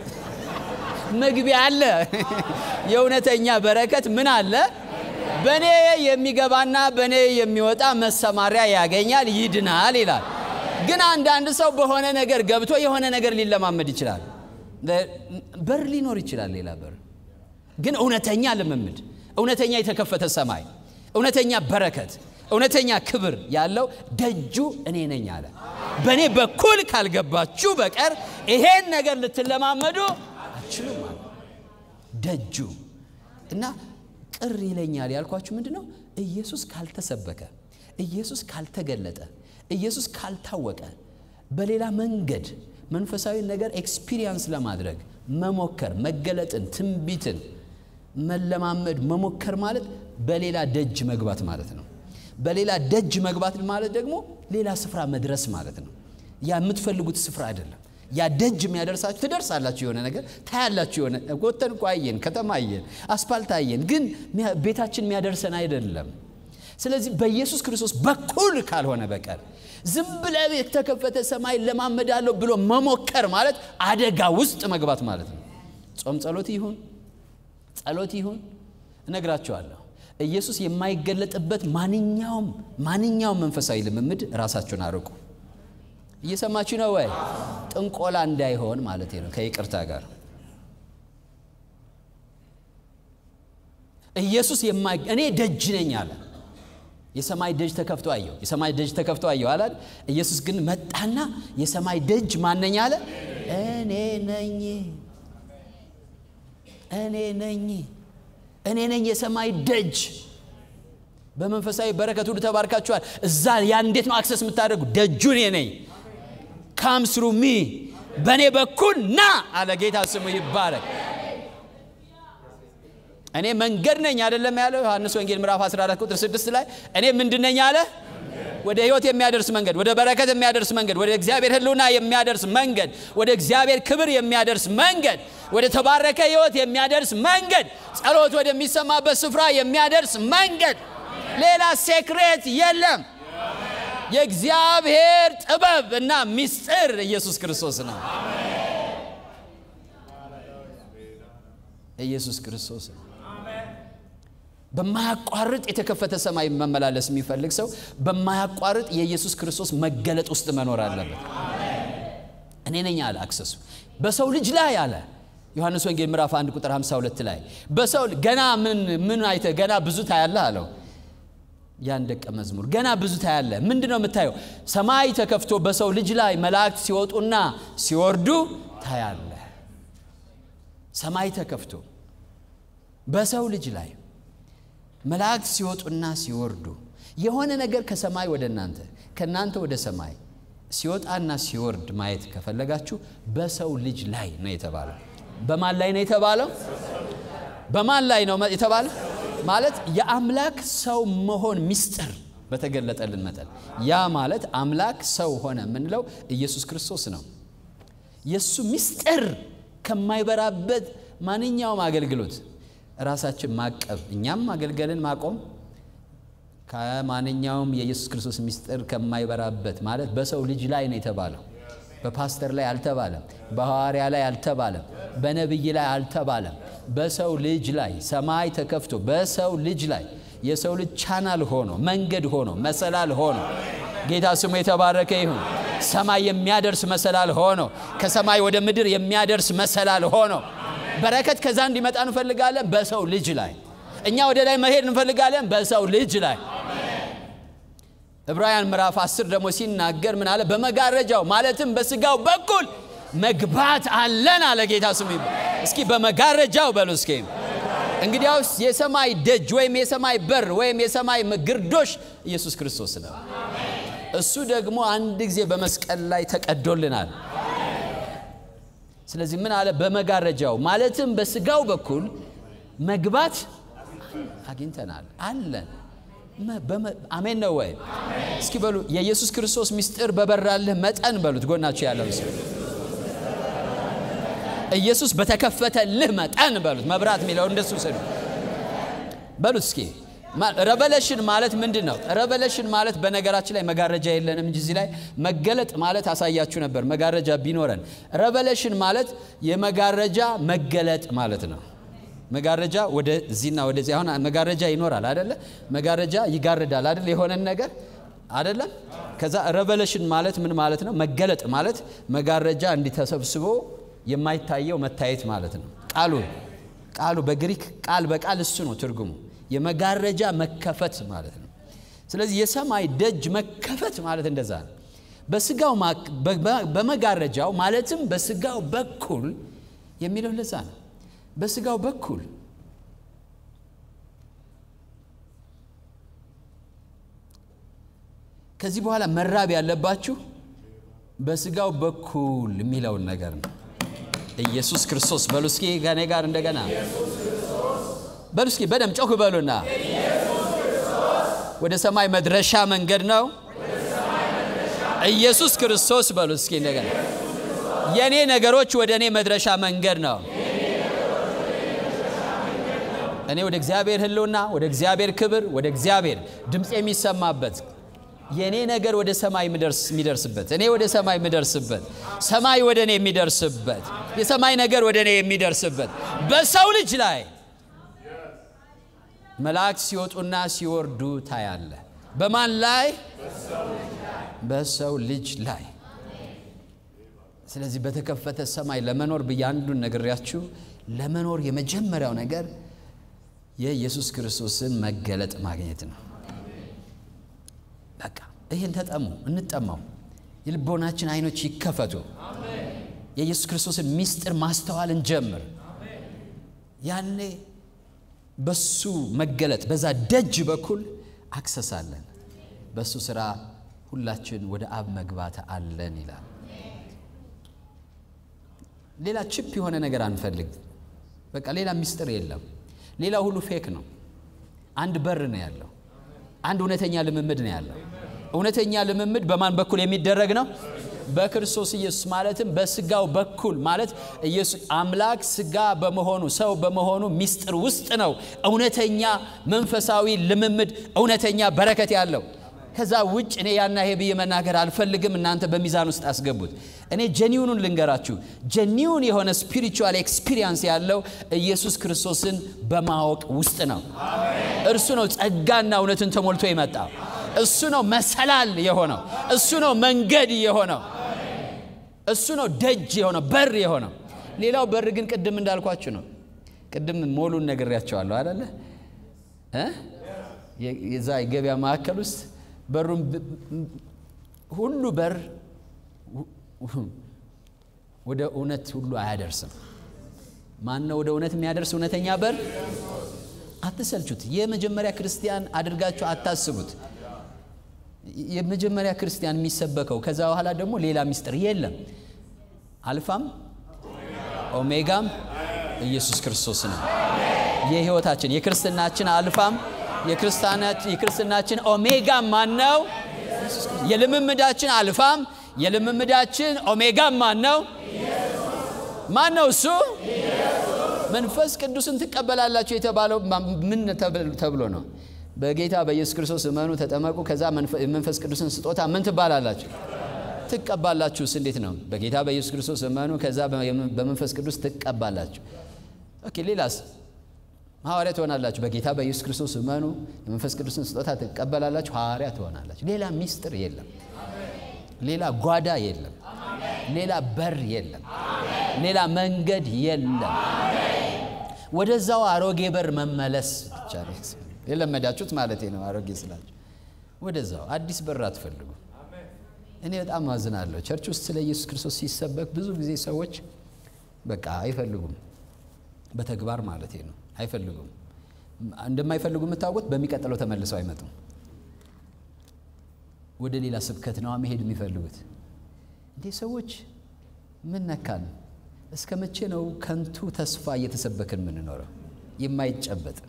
መግቢያ አለ። የእውነተኛ በረከት ምን አለ? በእኔ የሚገባና በእኔ የሚወጣ መሰማሪያ ያገኛል፣ ይድናል ይላል። ግን አንዳንድ ሰው በሆነ ነገር ገብቶ የሆነ ነገር ሊለማመድ ይችላል። በር ሊኖር ይችላል፣ ሌላ በር። ግን እውነተኛ ልምምድ፣ እውነተኛ የተከፈተ ሰማይ፣ እውነተኛ በረከት፣ እውነተኛ ክብር ያለው ደጁ እኔ ነኝ አለ። በእኔ በኩል ካልገባችሁ በቀር ይሄን ነገር ልትለማመዱ አትችሉም አለ። ደጁ እና ቅር ይለኛል ያልኳችሁ ምንድን ነው? ኢየሱስ ካልተሰበከ፣ ኢየሱስ ካልተገለጠ ኢየሱስ ካልታወቀ በሌላ መንገድ መንፈሳዊ ነገር ኤክስፒሪየንስ ለማድረግ መሞከር መገለጥን፣ ትንቢትን መለማመድ መሞከር ማለት በሌላ ደጅ መግባት ማለት ነው። በሌላ ደጅ መግባት ማለት ደግሞ ሌላ ስፍራ መድረስ ማለት ነው። ያ የምትፈልጉት ስፍራ አይደለም። ያ ደጅ የሚያደርሳችሁ ትደርሳላችሁ፣ የሆነ ነገር ታያላችሁ። የሆነ ወተን እኮ አየን፣ ከተማ አየን፣ አስፓልት አየን፣ ግን ቤታችን የሚያደርሰን አይደለም። ስለዚህ በኢየሱስ ክርስቶስ በኩል ካልሆነ በቀር ዝም ብለህ የተከፈተ ሰማይ ለማመዳለሁ ብሎ መሞከር ማለት አደጋ ውስጥ መግባት ማለት ነው። ጾም ጸሎት ይሁን ጸሎት ይሁን እነግራቸዋለሁ። ኢየሱስ የማይገለጥበት ማንኛውም ማንኛውም መንፈሳዊ ልምምድ ራሳችሁን አርቁ። እየሰማችሁ ነው ወይ? ጥንቆላ እንዳይሆን ማለት ነው። ከይቅርታ ጋር ኢየሱስ እኔ ደጅ ነኝ አለ። የሰማይ ደጅ ተከፍቶ አየሁ። የሰማይ ደጅ ተከፍቶ አየሁ አላል። ኢየሱስ ግን መጣና የሰማይ ደጅ ማነኝ አለ። እኔ ነኝ፣ እኔ ነኝ፣ እኔ ነኝ የሰማይ ደጅ። በመንፈሳዊ በረከት ሁሉ ተባርካችኋል። እዛ ያ እንዴት ነው አክሰስ የምታደርጉ? ደጁ እኔ ነኝ። ካም ስሩ ሚ በእኔ በኩል ና አለ ጌታ ስሙ ይባረክ። እኔ መንገድ ነኝ አይደለም ያለው ዮሐንስ ወንጌል ምዕራፍ 14 ቁጥር 6 ላይ እኔ ምንድን ነኝ አለ? ወደ ህይወት የሚያደርስ መንገድ፣ ወደ በረከት የሚያደርስ መንገድ፣ ወደ እግዚአብሔር ህልውና የሚያደርስ መንገድ፣ ወደ እግዚአብሔር ክብር የሚያደርስ መንገድ፣ ወደ ተባረከ ህይወት የሚያደርስ መንገድ፣ ጸሎት ወደሚሰማበት ስፍራ የሚያደርስ መንገድ። ሌላ ሴክሬት የለም። የእግዚአብሔር ጥበብ እና ምስጢር ኢየሱስ ክርስቶስ ነው። ኢየሱስ ክርስቶስ ነው። በማያቋርጥ የተከፈተ ሰማይ መመላለስ የሚፈልግ ሰው በማያቋርጥ የኢየሱስ ክርስቶስ መገለጥ ውስጥ መኖር አለበት። እኔ ነኝ አለ አክሰሱ በሰው ልጅ ላይ አለ ዮሐንስ ወንጌል ምዕራፍ 1 ቁጥር 52 ላይ በሰው ገና ምን ምን አይተ ገና ብዙ ታያለህ አለው። ያን ደቀ መዝሙር ገና ብዙ ታያለህ። ምንድን ነው የምታየው? ሰማይ ተከፍቶ በሰው ልጅ ላይ መላእክት ሲወጡና ሲወርዱ ታያለህ። ሰማይ ተከፍቶ በሰው ልጅ ላይ መላእክት ሲወጡና ሲወርዱ የሆነ ነገር ከሰማይ ወደ እናንተ ከእናንተ ወደ ሰማይ ሲወጣና ሲወርድ ማየት ከፈለጋችሁ በሰው ልጅ ላይ ነው የተባለው። በማን ላይ ነው የተባለው? በማን ላይ ነው የተባለው? ማለት የአምላክ ሰው መሆን ምስጢር በተገለጠልን መጠን ያ ማለት አምላክ ሰው ሆነ የምንለው ኢየሱስ ክርስቶስ ነው። የእሱ ምስጢር ከማይበራበት ማንኛውም አገልግሎት ራሳችን ማቀብ እኛም አገልገልን ማቆም ከማንኛውም የኢየሱስ ክርስቶስ ምስጢር ከማይበራበት ማለት በሰው ልጅ ላይ ነው የተባለው። በፓስተር ላይ አልተባለም። በሐዋርያ ላይ አልተባለም። በነቢይ ላይ አልተባለም። በሰው ልጅ ላይ ሰማይ ተከፍቶ በሰው ልጅ ላይ የሰው ልጅ ቻናል ሆኖ መንገድ ሆኖ መሰላል ሆኖ ጌታ ስሙ የተባረከ ይሁን። ሰማይ የሚያደርስ መሰላል ሆኖ ከሰማይ ወደ ምድር የሚያደርስ መሰላል ሆኖ በረከት ከዛ እንዲመጣ እንፈልጋለን። በሰው ልጅ ላይ እኛ ወደ ላይ መሄድ እንፈልጋለን። በሰው ልጅ ላይ ዕብራውያን ምዕራፍ 10 ደግሞ ሲናገር ምን አለ? በመጋረጃው ማለትም በስጋው በኩል መግባት አለን አለ ጌታ ስሙ። እስኪ በመጋረጃው በሉ እስኪ። እንግዲያውስ የሰማይ ደጅ ወይም የሰማይ በር ወይም የሰማይ ግርዶሽ ኢየሱስ ክርስቶስ ነው። እሱ ደግሞ አንድ ጊዜ በመስቀል ላይ ተቀዶልናል። ስለዚህ ምን አለ? በመጋረጃው ማለትም በስጋው በኩል መግባት አግኝተናል አለን። አሜን ነው ወይ? እስኪ በሉ የኢየሱስ ክርስቶስ ምስጢር በበራልህ መጠን በሉት። ጎናችሁ ያለው ሰው ኢየሱስ በተከፈተልህ መጠን በሉት። መብራት የሚለው እንደሱ ስሉ በሉት እስኪ ረቨሌሽን ማለት ምንድን ነው? ረቨሌሽን ማለት በነገራችን ላይ መጋረጃ የለንም እንጂ እዚህ ላይ መገለጥ ማለት አሳያችሁ ነበር መጋረጃ ቢኖረን። ረቨሌሽን ማለት የመጋረጃ መገለጥ ማለት ነው። መጋረጃ ወደዚህና ወደዚህ አሁን መጋረጃ ይኖራል አደለ? መጋረጃ ይጋርዳል አደለ? የሆነን ነገር አደለም? ከዛ ረቨሌሽን ማለት ምን ማለት ነው? መገለጥ ማለት መጋረጃ እንዲተሰብስቦ የማይታየው መታየት ማለት ነው። ቃሉ ቃሉ በግሪክ ቃል በቃል እሱ ነው ትርጉሙ የመጋረጃ መከፈት ማለት ነው። ስለዚህ የሰማይ ደጅ መከፈት ማለት እንደዛ ነው። በስጋው በመጋረጃው ማለትም በስጋው በኩል የሚለው ለዛ ነው። በስጋው በኩል ከዚህ በኋላ መራብ ያለባችሁ በስጋው በኩል የሚለውን ነገር ነው። ኢየሱስ ክርስቶስ በሉ እስኪ ከኔ ጋር እንደገና በሉ እስኪ በደም ጮክ በሉና ወደ ሰማይ መድረሻ መንገድ ነው ኢየሱስ ክርስቶስ በሉ እስኪ እንደገና የእኔ ነገሮች ወደ እኔ መድረሻ መንገድ ነው። እኔ ወደ እግዚአብሔር ሕልውና ወደ እግዚአብሔር ክብር ወደ እግዚአብሔር ድምፅ የሚሰማበት የእኔ ነገር ወደ ሰማይ የሚደርስበት እኔ ወደ ሰማይ የሚደርስበት ሰማይ ወደ እኔ የሚደርስበት የሰማይ ነገር ወደ እኔ የሚደርስበት በሰው ልጅ ላይ መላእክት ሲወጡና ሲወርዱ ታያለ። በማን ላይ? በሰው ልጅ ላይ። ስለዚህ በተከፈተ ሰማይ ለመኖር ብዬ አንዱን ነግሬያችሁ፣ ለመኖር የመጀመሪያው ነገር የኢየሱስ ክርስቶስን መገለጥ ማግኘት ነው። በቃ ይህን ተጠሙ፣ እንጠማው። የልቦናችን አይኖች ይከፈቱ። የኢየሱስ ክርስቶስን ምስጢር ማስተዋል እንጀምር። ያኔ በሱ መገለጥ በዛ ደጅ በኩል አክሰሳለን። በሱ ስራ ሁላችን ወደ አብ መግባት አለን ይላል። ሌላ ችፕ የሆነ ነገር አንፈልግ። በቃ ሌላ ምስጢር የለም። ሌላ ሁሉ ፌክ ነው። አንድ በር ነው ያለው። አንድ እውነተኛ ልምምድ ነው ያለው። እውነተኛ ልምምድ በማን በኩል የሚደረግ ነው? በክርስቶስ ኢየሱስ ማለትም በስጋው በኩል ማለት ኢየሱስ አምላክ ስጋ በመሆኑ ሰው በመሆኑ ምስጢር ውስጥ ነው እውነተኛ መንፈሳዊ ልምምድ እውነተኛ በረከት ያለው ከዛ ውጭ እኔ ያና ይሄ ብዬ መናገር አልፈልግም። እናንተ በሚዛን ውስጥ አስገቡት። እኔ ጀኒውኑን ልንገራችሁ። ጀኒውን የሆነ ስፒሪቹዋል ኤክስፒሪየንስ ያለው ኢየሱስ ክርስቶስን በማወቅ ውስጥ ነው። እርሱ ነው ጸጋና እውነትን ተሞልቶ የመጣ እሱ ነው መሰላል የሆነው እሱ ነው መንገድ የሆነው እሱ ነው ደጅ የሆነው በር የሆነው። ሌላው በር ግን ቅድም እንዳልኳችሁ ነው። ቅድም ሞሉን ነግሬያቸዋለሁ አይደለ? የዛ የገበያ ማዕከል ውስጥ በሩን ሁሉ በር ወደ እውነት ሁሉ አያደርስም። ማን ነው ወደ እውነት የሚያደርስ እውነተኛ በር? አትሰልቹት። የመጀመሪያ ክርስቲያን አድርጋችሁ አታስቡት። የመጀመሪያ ክርስቲያን የሚሰበከው ከዛ በኋላ ደግሞ ሌላ ሚስጥር የለም። አልፋም ኦሜጋም ኢየሱስ ክርስቶስ ነው። የህይወታችን የክርስትናችን አልፋም የክርስትናችን ኦሜጋም ማን ነው? የልምምዳችን አልፋም የልምምዳችን ኦሜጋም ማን ነው? ማን ነው እሱ? መንፈስ ቅዱስን ትቀበላላችሁ የተባለው ምን ተብሎ ነው? በጌታ በኢየሱስ ክርስቶስ እመኑ፣ ተጠመቁ፣ ከዛ መንፈስ ቅዱስን ስጦታ ምን ትባላላችሁ? ትቀባላችሁስ? እንዴት ነው? በጌታ በኢየሱስ ክርስቶስ እመኑ፣ ከዛ በመንፈስ ቅዱስ ትቀባላችሁ። ኦኬ፣ ሌላስ? ሐዋርያ ትሆናላችሁ። በጌታ በኢየሱስ ክርስቶስ እመኑ፣ የመንፈስ ቅዱስን ስጦታ ትቀበላላችሁ፣ ሐዋርያ ትሆናላችሁ። ሌላ ሚስጥር የለም። ሌላ ጓዳ የለም። ሌላ በር የለም። ሌላ መንገድ የለም። ወደዛው አሮጌ በር መመለስ ብቻ ነው የለመዳችሁት ማለት ነው። አሮጌ ስላችሁ ወደዛው አዲስ በር አትፈልጉ። እኔ በጣም አዝናለሁ። ቸርች ውስጥ ስለ ኢየሱስ ክርስቶስ ሲሰበክ ብዙ ጊዜ ሰዎች በቃ አይፈልጉም፣ በተግባር ማለት ነው አይፈልጉም። እንደማይፈልጉ የምታውቁት በሚቀጥለው ተመልሰው አይመጡም። ወደ ሌላ ስብከት ነዋ መሄድ የሚፈልጉት። እንዴ ሰዎች ምን ነካን? እስከ መቼ ነው ከንቱ ተስፋ እየተሰበክን የምንኖረው? የማይጨበጥ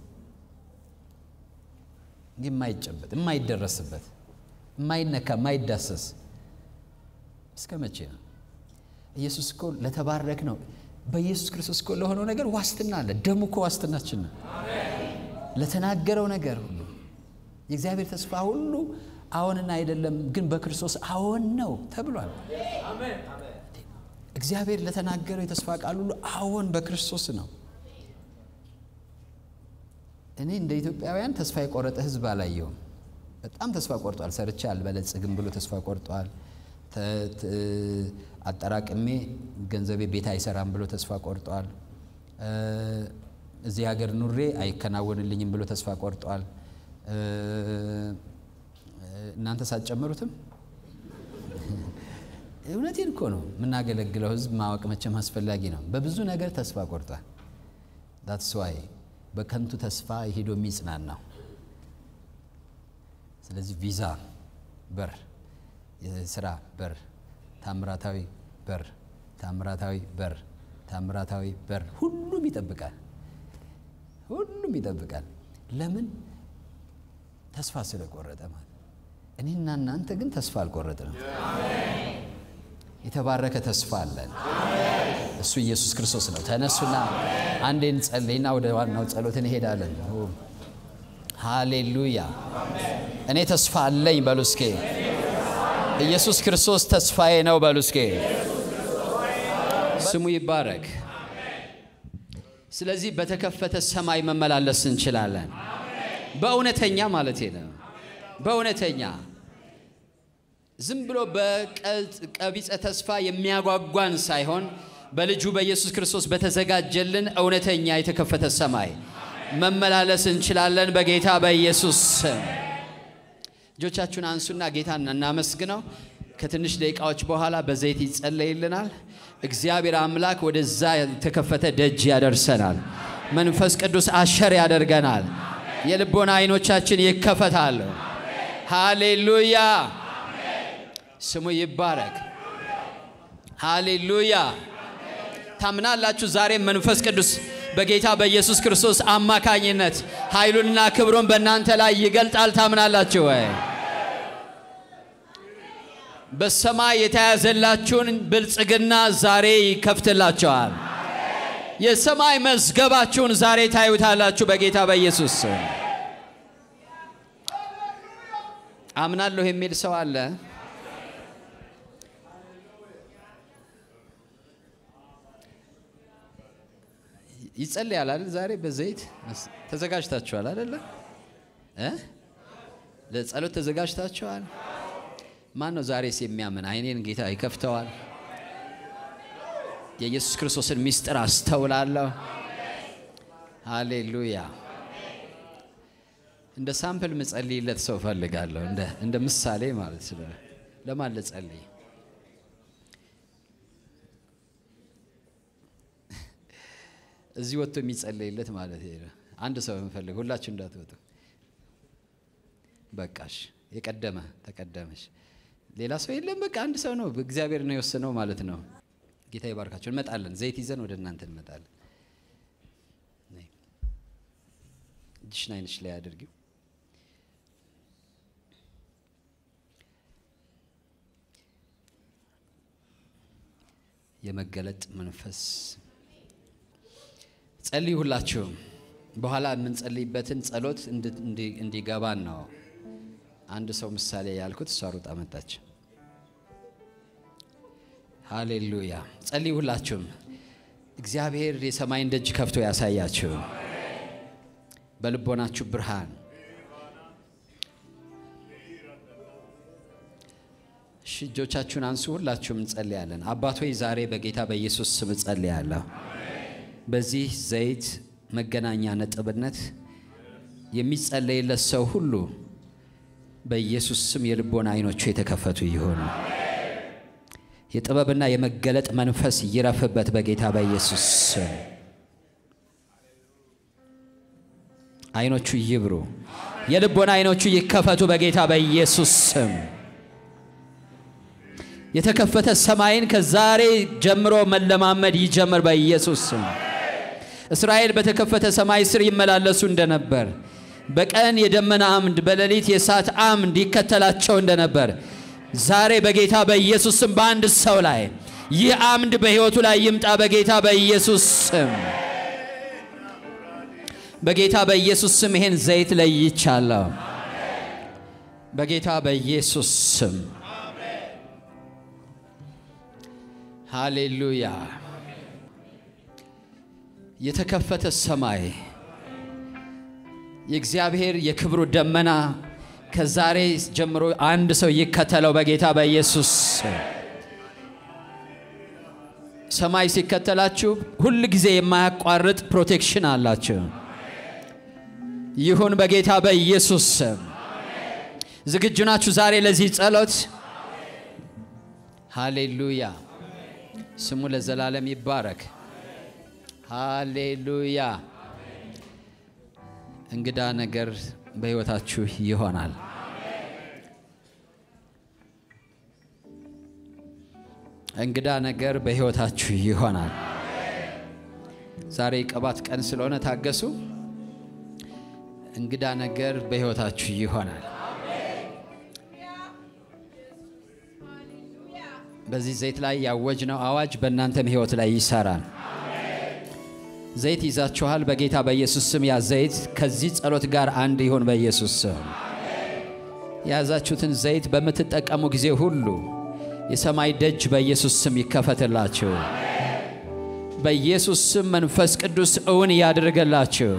የማይጨበጥ የማይደረስበት የማይነካ የማይዳሰስ እስከ መቼ ነው? ኢየሱስ እኮ ለተባረክ ነው። በኢየሱስ ክርስቶስ እኮ ለሆነው ነገር ዋስትና አለ። ደሙ እኮ ዋስትናችን ነው። ለተናገረው ነገር ሁሉ የእግዚአብሔር ተስፋ ሁሉ አዎንና አይደለም ግን በክርስቶስ አዎን ነው ተብሏል። እግዚአብሔር ለተናገረው የተስፋ ቃል ሁሉ አዎን በክርስቶስ ነው። እኔ እንደ ኢትዮጵያውያን ተስፋ የቆረጠ ሕዝብ አላየውም። በጣም ተስፋ ቆርጧል። ሰርቼ አልበለጽግም ብሎ ተስፋ ቆርጧል። አጠራቅሜ ገንዘቤ ቤት አይሰራም ብሎ ተስፋ ቆርጧል። እዚህ ሀገር ኑሬ አይከናወንልኝም ብሎ ተስፋ ቆርጧል። እናንተ ሳትጨምሩትም እውነቴን እኮ ነው። የምናገለግለው ህዝብ ማወቅ መቼም አስፈላጊ ነው። በብዙ ነገር ተስፋ ቆርጧል። ዳትስ ዋይ በከንቱ ተስፋ ሄዶ የሚጽናናው። ስለዚህ ቪዛ በር፣ የስራ በር፣ ታምራታዊ በር፣ ታምራታዊ በር፣ ታምራታዊ በር፣ ሁሉም ይጠብቃል። ሁሉም ይጠብቃል። ለምን? ተስፋ ስለቆረጠ ማለት። እኔና እናንተ ግን ተስፋ አልቆረጥንም። የተባረከ ተስፋ አለን። እሱ ኢየሱስ ክርስቶስ ነው። ተነሱና አንዴ እንጸልይና ወደ ዋናው ጸሎት እንሄዳለን። ሃሌሉያ! እኔ ተስፋ አለኝ በሉ እስኬ። ኢየሱስ ክርስቶስ ተስፋዬ ነው በሉ እስኬ። ስሙ ይባረክ። ስለዚህ በተከፈተ ሰማይ መመላለስ እንችላለን። በእውነተኛ ማለት ነው። በእውነተኛ ዝም ብሎ በቀቢጸ ተስፋ የሚያጓጓን ሳይሆን በልጁ በኢየሱስ ክርስቶስ በተዘጋጀልን እውነተኛ የተከፈተ ሰማይ መመላለስ እንችላለን። በጌታ በኢየሱስ ስም እጆቻችሁን አንሱና ጌታን እናመስግነው። ከትንሽ ደቂቃዎች በኋላ በዘይት ይጸለይልናል። እግዚአብሔር አምላክ ወደዛ የተከፈተ ደጅ ያደርሰናል። መንፈስ ቅዱስ አሸር ያደርገናል። የልቦና አይኖቻችን ይከፈታሉ። ሃሌሉያ ስሙ ይባረክ። ሃሌሉያ ታምናላችሁ? ዛሬም መንፈስ ቅዱስ በጌታ በኢየሱስ ክርስቶስ አማካኝነት ኃይሉንና ክብሩን በእናንተ ላይ ይገልጣል። ታምናላችሁ ወይ? በሰማይ የተያዘላችሁን ብልጽግና ዛሬ ይከፍትላችኋል። የሰማይ መዝገባችሁን ዛሬ ታዩታላችሁ በጌታ በኢየሱስ አምናለሁ የሚል ሰው አለ? ይጸልያል አይደል? ዛሬ በዘይት ተዘጋጅታችኋል አይደለ? እ ለጸሎት ተዘጋጅታችኋል? ማን ነው ዛሬስ የሚያምን? አይኔን ጌታ ይከፍተዋል። የኢየሱስ ክርስቶስን ምስጢር አስተውላለሁ። ሃሌሉያ። እንደ ሳምፕል ምጸልይለት ሰው እፈልጋለሁ። እንደ እንደ ምሳሌ ማለት ስለ ለማን ልጸልይ? እዚህ ወጥቶ የሚጸለይለት ማለት ነው። አንድ ሰው እንፈልግ። ሁላችሁ እንዳትወጡ። በቃሽ። የቀደመ ተቀደመሽ። ሌላ ሰው የለም። በቃ አንድ ሰው ነው። እግዚአብሔር ነው የወሰነው ማለት ነው። ጌታ ይባርካቸው። እንመጣለን። ዘይት ይዘን ወደ እናንተ እንመጣለን። እጅሽን አይንሽ ላይ አድርጊው። የመገለጥ መንፈስ ጸልዩ። ሁላችሁም በኋላ የምንጸልይበትን ጸሎት እንዲገባን ነው። አንድ ሰው ምሳሌ ያልኩት እሷ ሩጣ መጣች። ሃሌሉያ። ጸልዩ ሁላችሁም። እግዚአብሔር የሰማይን ደጅ ከፍቶ ያሳያችሁ፣ በልቦናችሁ ብርሃን። እሺ እጆቻችሁን አንሱ። ሁላችሁም እንጸልያለን። አባት ሆይ ዛሬ በጌታ በኢየሱስ ስም እጸልያለሁ። በዚህ ዘይት መገናኛ ነጥብነት የሚጸለይለት ሰው ሁሉ በኢየሱስ ስም የልቦና አይኖቹ የተከፈቱ ይሆኑ። የጥበብና የመገለጥ መንፈስ ይረፍበት በጌታ በኢየሱስ ስም። አይኖቹ ይብሩ፣ የልቦና አይኖቹ ይከፈቱ በጌታ በኢየሱስ ስም። የተከፈተ ሰማይን ከዛሬ ጀምሮ መለማመድ ይጀምር በኢየሱስ ስም። እስራኤል በተከፈተ ሰማይ ስር ይመላለሱ እንደነበር በቀን የደመና አምድ በሌሊት የእሳት አምድ ይከተላቸው እንደነበር ዛሬ በጌታ በኢየሱስ ስም በአንድ ሰው ላይ ይህ አምድ በሕይወቱ ላይ ይምጣ በጌታ በኢየሱስ ስም። በጌታ በኢየሱስ ስም ይሄን ዘይት ለይቻለሁ። በጌታ በኢየሱስ ስም ሃሌሉያ። የተከፈተ ሰማይ የእግዚአብሔር የክብሩ ደመና ከዛሬ ጀምሮ አንድ ሰው ይከተለው በጌታ በኢየሱስ ሰማይ ሲከተላችሁ ሁል ጊዜ የማያቋርጥ ፕሮቴክሽን አላችሁ። ይሁን በጌታ በኢየሱስ ስም። ዝግጁ ናችሁ ዛሬ ለዚህ ጸሎት? ሃሌሉያ። ስሙ ለዘላለም ይባረክ። ሃሌሉያ። እንግዳ ነገር በሕይወታችሁ ይሆናል። እንግዳ ነገር በሕይወታችሁ ይሆናል። ዛሬ ቅባት ቀን ስለሆነ ታገሱ። እንግዳ ነገር በሕይወታችሁ ይሆናል። በዚህ ዘይት ላይ ያወጅነው አዋጅ በእናንተም ሕይወት ላይ ይሰራል። ዘይት ይዛችኋል። በጌታ በኢየሱስ ስም ያ ዘይት ከዚህ ጸሎት ጋር አንድ ይሆን በኢየሱስ ስም። የያዛችሁትን ዘይት በምትጠቀሙ ጊዜ ሁሉ የሰማይ ደጅ በኢየሱስ ስም ይከፈትላችሁ። በኢየሱስ ስም መንፈስ ቅዱስ እውን ያድርገላችሁ።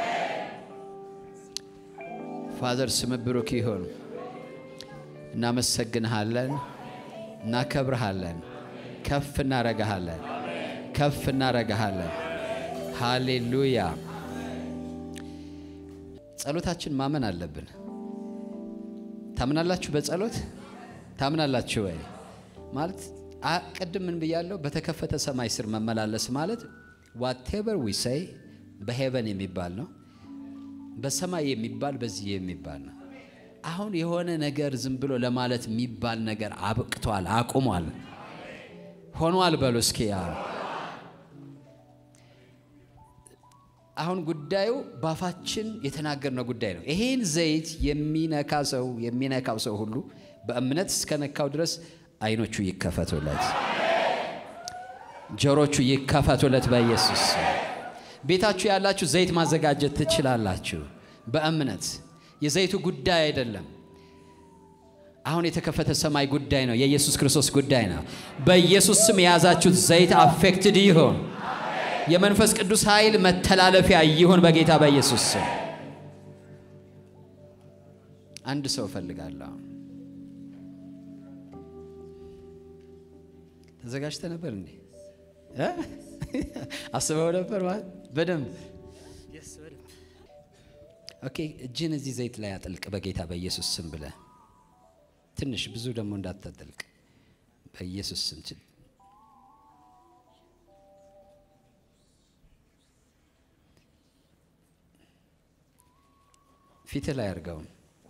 ፋዘር ስም ብሩክ ይሁን። እናመሰግንሃለን፣ እናከብርሃለን፣ ከፍ እናረጋሃለን፣ ከፍ እናረጋሃለን። ሃሌሉያ። ጸሎታችን ማመን አለብን። ታምናላችሁ? በጸሎት ታምናላችሁ ወይ? ማለት ቅድም ምን ብያለሁ? በተከፈተ ሰማይ ስር መመላለስ ማለት ዋቴቨር ዊ ሰይ በሄቨን የሚባል ነው፣ በሰማይ የሚባል በዚህ የሚባል ነው። አሁን የሆነ ነገር ዝም ብሎ ለማለት የሚባል ነገር አብቅቷል፣ አቁሟል፣ ሆኗል። በሉ እስኪ አሁን ጉዳዩ ባፋችን የተናገርነው ጉዳይ ነው። ይሄን ዘይት የሚነካ ሰው የሚነካው ሰው ሁሉ በእምነት እስከነካው ድረስ አይኖቹ ይከፈቱለት፣ ጆሮቹ ይከፈቱለት በኢየሱስ ቤታችሁ ያላችሁ ዘይት ማዘጋጀት ትችላላችሁ። በእምነት የዘይቱ ጉዳይ አይደለም። አሁን የተከፈተ ሰማይ ጉዳይ ነው። የኢየሱስ ክርስቶስ ጉዳይ ነው። በኢየሱስ ስም የያዛችሁት ዘይት አፌክትድ ይሁን። የመንፈስ ቅዱስ ኃይል መተላለፊያ ይሁን በጌታ በኢየሱስ ስም። አንድ ሰው እፈልጋለሁ። ተዘጋጅተ ነበር እንዴ? አስበው ነበር ማለት በደንብ ኦኬ። እጅን እዚህ ዘይት ላይ አጥልቅ በጌታ በኢየሱስ ስም ብለ ትንሽ ብዙ ደግሞ እንዳታጠልቅ በኢየሱስ ስም ችል ፊት ላይ አድርገውም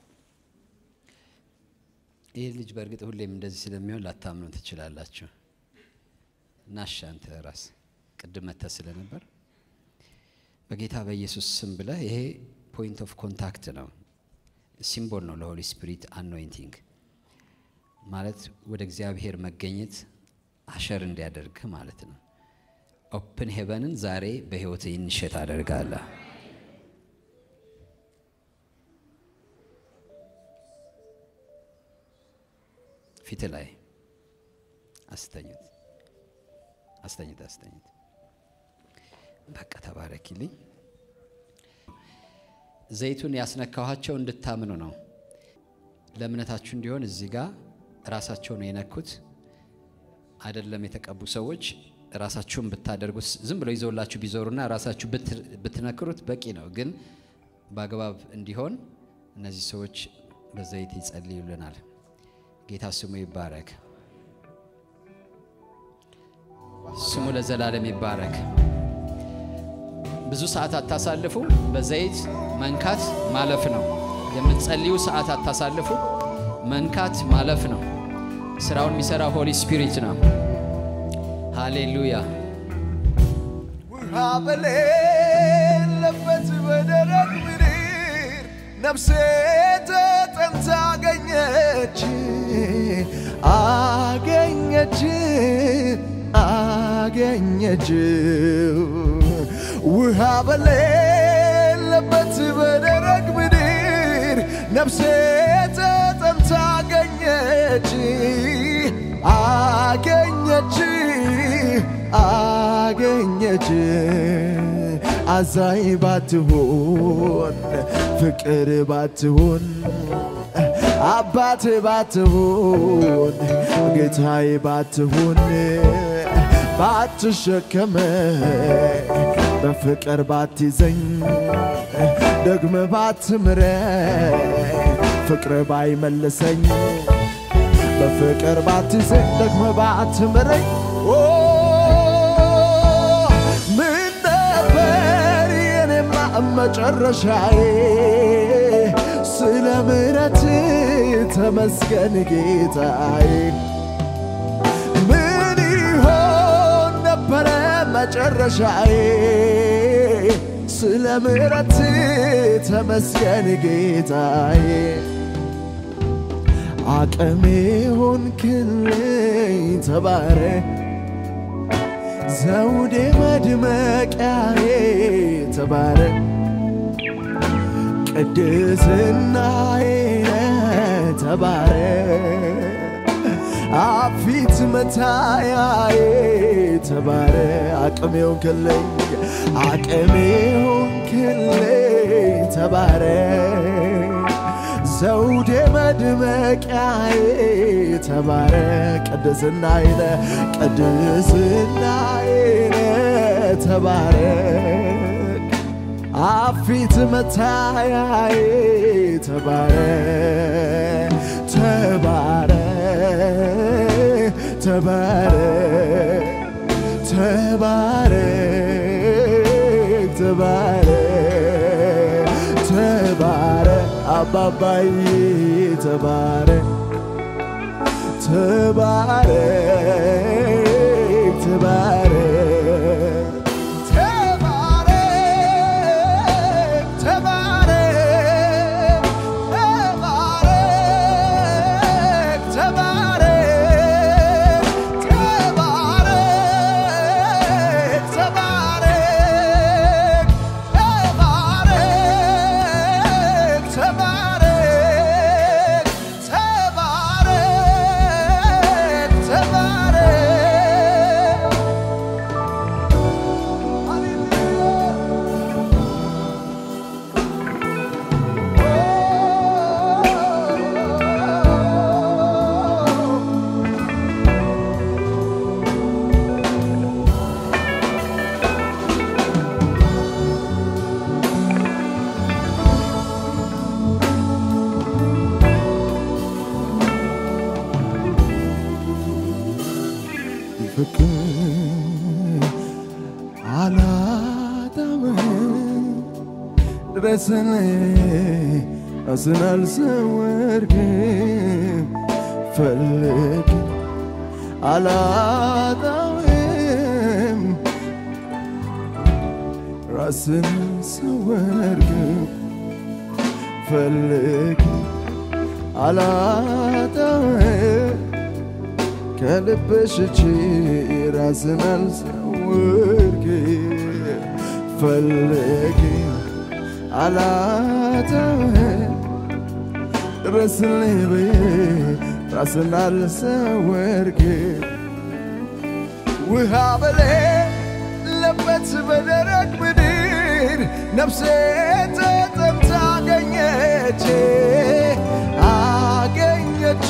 ይህ ልጅ በእርግጥ ሁሌም እንደዚህ ስለሚሆን ላታምኑ ትችላላችሁ። ናሻ አንተ ራስ ቅድም መተ ስለነበር በጌታ በኢየሱስ ስም ብለህ ይሄ ፖይንት ኦፍ ኮንታክት ነው፣ ሲምቦል ነው ለሆሊ ስፒሪት አኖይንቲንግ ማለት ወደ እግዚአብሔር መገኘት አሸር እንዲያደርግ ማለት ነው። ኦፕን ሄቨንን ዛሬ በህይወት ይንሸት አደርጋለሁ። ፊት ላይ አስተኝት አስተኝት አስተኝት። በቃ ተባረኪልኝ። ዘይቱን ያስነካኋቸው እንድታምኑ ነው። ለእምነታችሁ እንዲሆን እዚህ ጋር ራሳቸው ነው የነኩት። አይደለም የተቀቡ ሰዎች ራሳችሁን ብታደርጉት ዝም ብለው ይዘውላችሁ ቢዞሩና ራሳችሁ ብትነክሩት በቂ ነው። ግን በአግባብ እንዲሆን እነዚህ ሰዎች በዘይት ይጸልዩልናል። ጌታ ስሙ ይባረክ። ስሙ ለዘላለም ይባረክ። ብዙ ሰዓት አታሳልፉ። በዘይት መንካት ማለፍ ነው። የምትጸልዩ ሰዓት አታሳልፉ። መንካት ማለፍ ነው። ስራውን የሚሰራ ሆሊ ስፒሪት ነው። ሃሌሉያ። ውሃ በሌለበት በደረቅ ምድር ነፍሴ ተጠምታ አገኘች አገኘች አገኘች ውሃ በሌለበት በደረቅ ምድር ነፍሴ ተጠምታ አገኘች አገኘች አገኘች አዛኝ ባትሆን ፍቅር ባትሆን አባት ባትሆን ጌታዬ ባትሆን ባትሸከመ በፍቅር ባትይዘኝ ደግመ ባትምረ ፍቅር ባይመልሰኝ በፍቅር ባትይዘኝ ደግመ ባትምረኝ ምን ነበር የኔማ መጨረሻዬ ስለ ምሕረት ተመስገን ጌታዬ ምን ይሆን ነበረ መጨረሻዬ ስለ ምሕረት ተመስገን ጌታዬ አቅሜ ሆንክልኝ ተባረክ ዘውዴ መድመቂያዬ ተባረክ ቅድስናዬ ተባረክ አፊት መታያዬ ተባረክ አቅሜ ሆንክልኝ አቅሜ ሆንክልኝ ተባረክ ዘውዴ መድመቂያዬ ተባረክ ቅድስናዬ ቅድስናዬ ተባረክ አፊት መታያዬ ተባረክ ተባረክ ተባረክ ተባረክ ተባረክ ተባረክ አባባዬ ተባረክ ተባረክ ተባረክ ተባረክ ተባረክ ተባረክ ተባረክ ተባረክ ተባረክ ተባረክ ተባረክ ድረስን ራስን አልሰወርክም ፈልግ አላጣውም ራስን አልሰወርክም ፈልግ አላጣውም ከልብሽ እቺ ራስን አልሰወርክም ፈልግ አላጣውም ድረስልኝ ብዬ ራስን አልሰወርክም ውሃ በሌለበት በደረቅ ምድር ነፍሴ ተጠምታ አገኘች አገኘች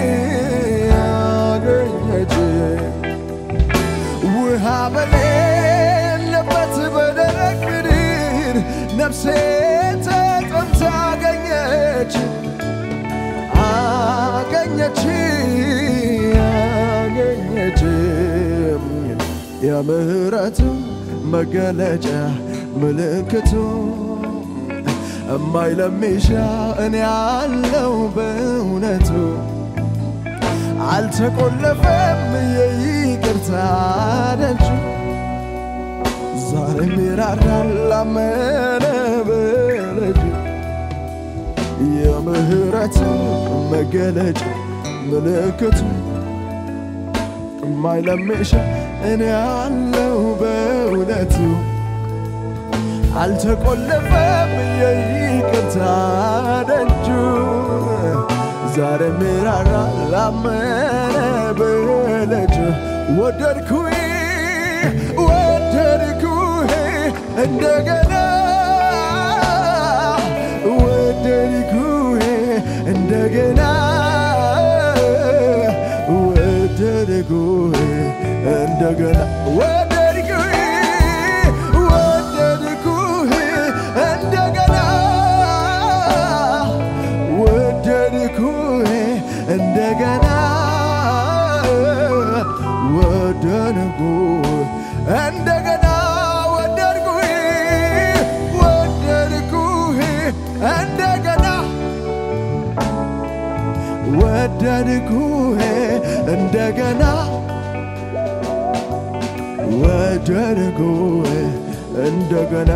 አገኘች ውሃ በሌለበት በደረቅ ምድር ነፍሴ ተጠምታ አገኘች አገኘች አገኘች የምህረቱ መገለጫ ምልክቱ እማይለሚሻ እኔ ያለው በእውነቱ አልተቆለፈም የይቅርታ ደጁ ዛሬም ይራራል ላመነ በልጁ የምህረት መገለጫ ምልክቱ የማይለምሽ እኔ ያለው በእውነቱ አልተቆለፈም የይቅርታ ደጁ ዛሬ ሚራራ ላመነ በልጁ ወደድኩኝ ወደድኩህ እንደገና ወደድኩህ እንደገና ወደድኩህ እንደገና ወደድኩህ ወደድኩህ እንደገና ወደድኩህ እንደገና ወደድኩህ እንደገና ወደድኩህ ወደድኩህ እንደገና ወደድኩህ እንደገና ወደድኩህ እንደገና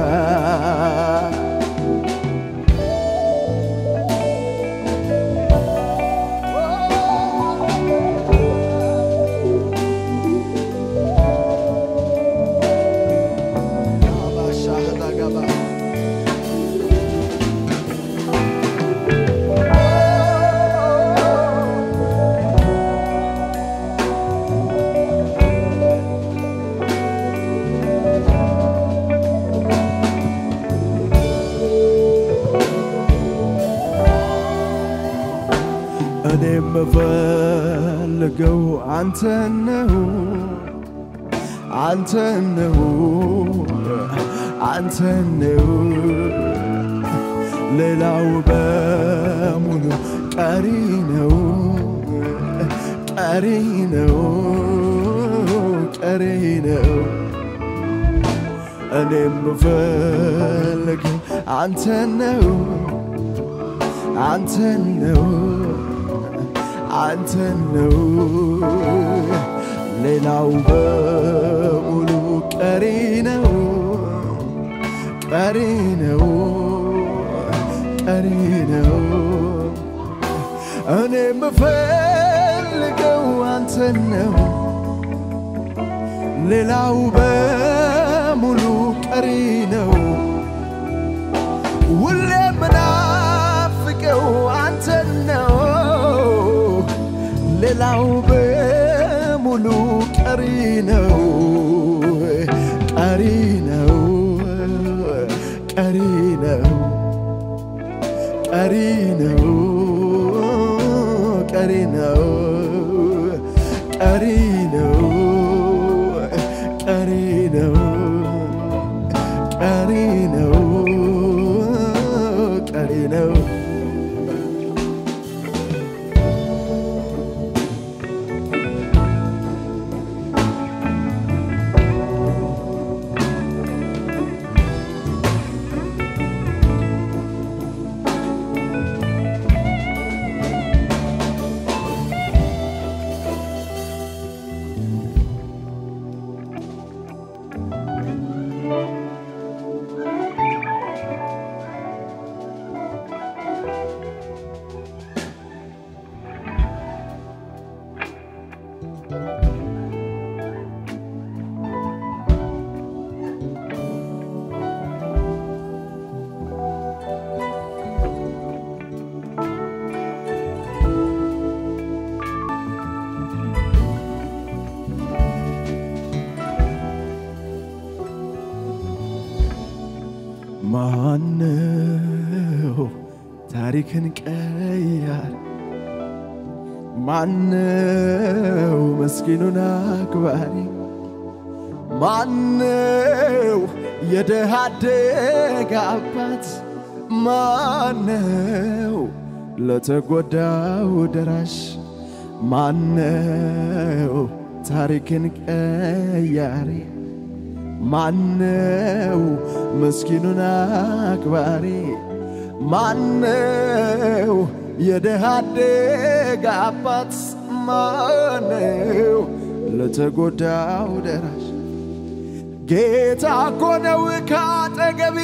እኔ የምፈልገው አንተ ነው አንተ ነው አንተ ነው ሌላው በሙሉ ቀሪ ነው ቀሪ ነው ቀሪ ነው እኔ የምፈልገው አንተ ነው አንተ ነው አንተ ነው ሌላው በሙሉ ቀሪ ነው ቀሪ ነው ቀሪ ነው እኔ የምፈልገው አንተ ነው ሌላው በሙሉ ቀሪ ነው ሁሌ ምናፍቀው አንተ ነው ሌላው በሙሉ ቀሪ ነው ቀሪ ነው ቀሪ ነው ቀሪ ነው ቀሪ ነው ቀሪ ነው ቀሪ ነው ቀሪ ነው ቀሪ ነው ታሪክን ቀያር ማነው ምስኪኑን አክባሪ ማነው የደሃ አደግ አባት ማነው ለተጎዳው ደራሽ ማነው ታሪክን ቀያሪ ማነው ምስኪኑን አክባሪ ማነው የደሃ አደግ አባት ማነው ለተጎዳው ደራሽ ጌታ እኮ ነው ካጠገብ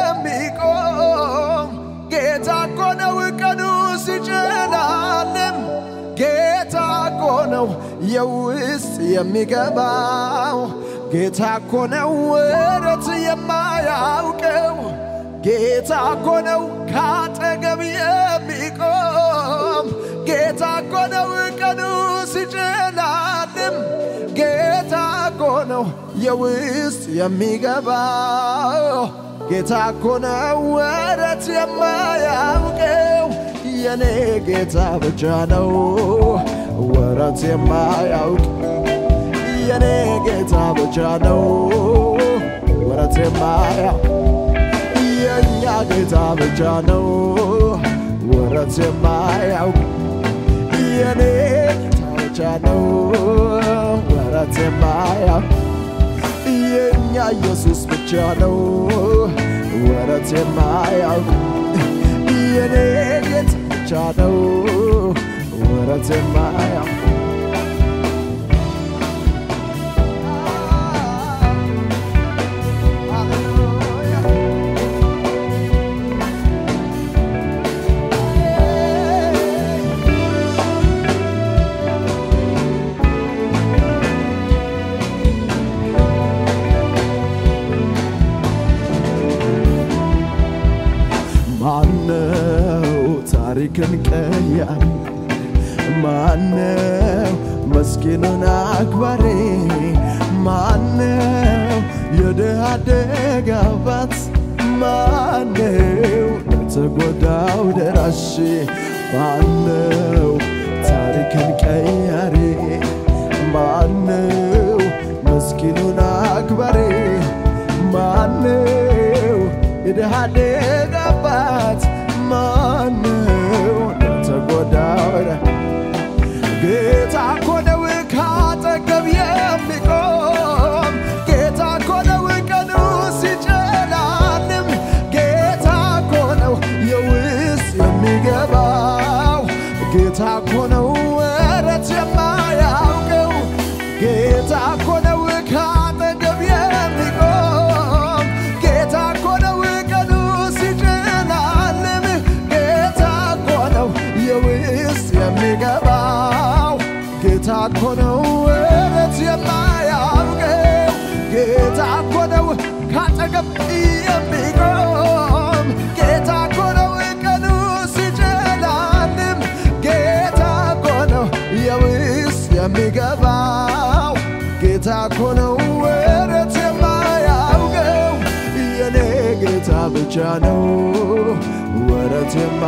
የሚቆም ጌታ እኮ ነው ቀኑ ሲጨላልም ጌታ እኮ ነው የውስጥ የሚገባው ጌታ እኮ ነው ወረት የማያውቀው ጌታ እኮ ነው ካጠገብ የሚቆም ጌታ እኮ ነው ቀኑ ሲጨላልም ጌታ እኮ ነው የውስጥ የሚገባው ጌታ እኮ ነው ወረት የማያውቀው የኔ ጌታ ብቻ ነው ወረት የማያውቅ የኔ ጌታ ብቻ ነው ወረት የማያውቅ የእኛ ጌታ ብቻ ነው ወረት የማያውቅ የኔ ጌታ ብቻ ነው ወረት የማያውቅ የእኛ ኢየሱስ ብቻ ነው ወረት የማያውቅ የኔ ጌታ ብቻ ነው ወረት የማያውቅ ማነው ታሪክን ቀያሪ? ማነው መስኪኑን አክባሪ? ማነው የድሃ አደግ አባት? ማነው ለተጎዳው ደራሽ? ማነው ታሪክን ቀያሪ? ማነው መስኪኑን አክባሪ? ማነው የድሃ አደግ አባት? ማነው ለተጎዳው ጌታ እኮ ነው ካጠገብ የሚቆም ጌታ እኮ ነው ቀኑ ሲጨላልም ጌታ እኮ ነው የውስጥ የሚገባው ጌታ እኮ ነው ወረት የማያውቀው ጌታ እኮ ነው ካጠገብ የሚቆም ጌታ እኮ ነው ቀኑ ሲጨላልም ጌታ እኮ ነው የውስጥ የሚገባው ጌታ እኮ ነው ወረት የማያውቀው ጌታ እኮ ነው ካጠገብ የሚቆም ጌታ እኮ ነው ቀኑ ሲጨላልም ጌታ እኮ ነው የውስጥ የሚገባው ጌታ እኮ ነው ወረት የማያውቀው የኔ ጌታ ብቻ ነው ወረት የማ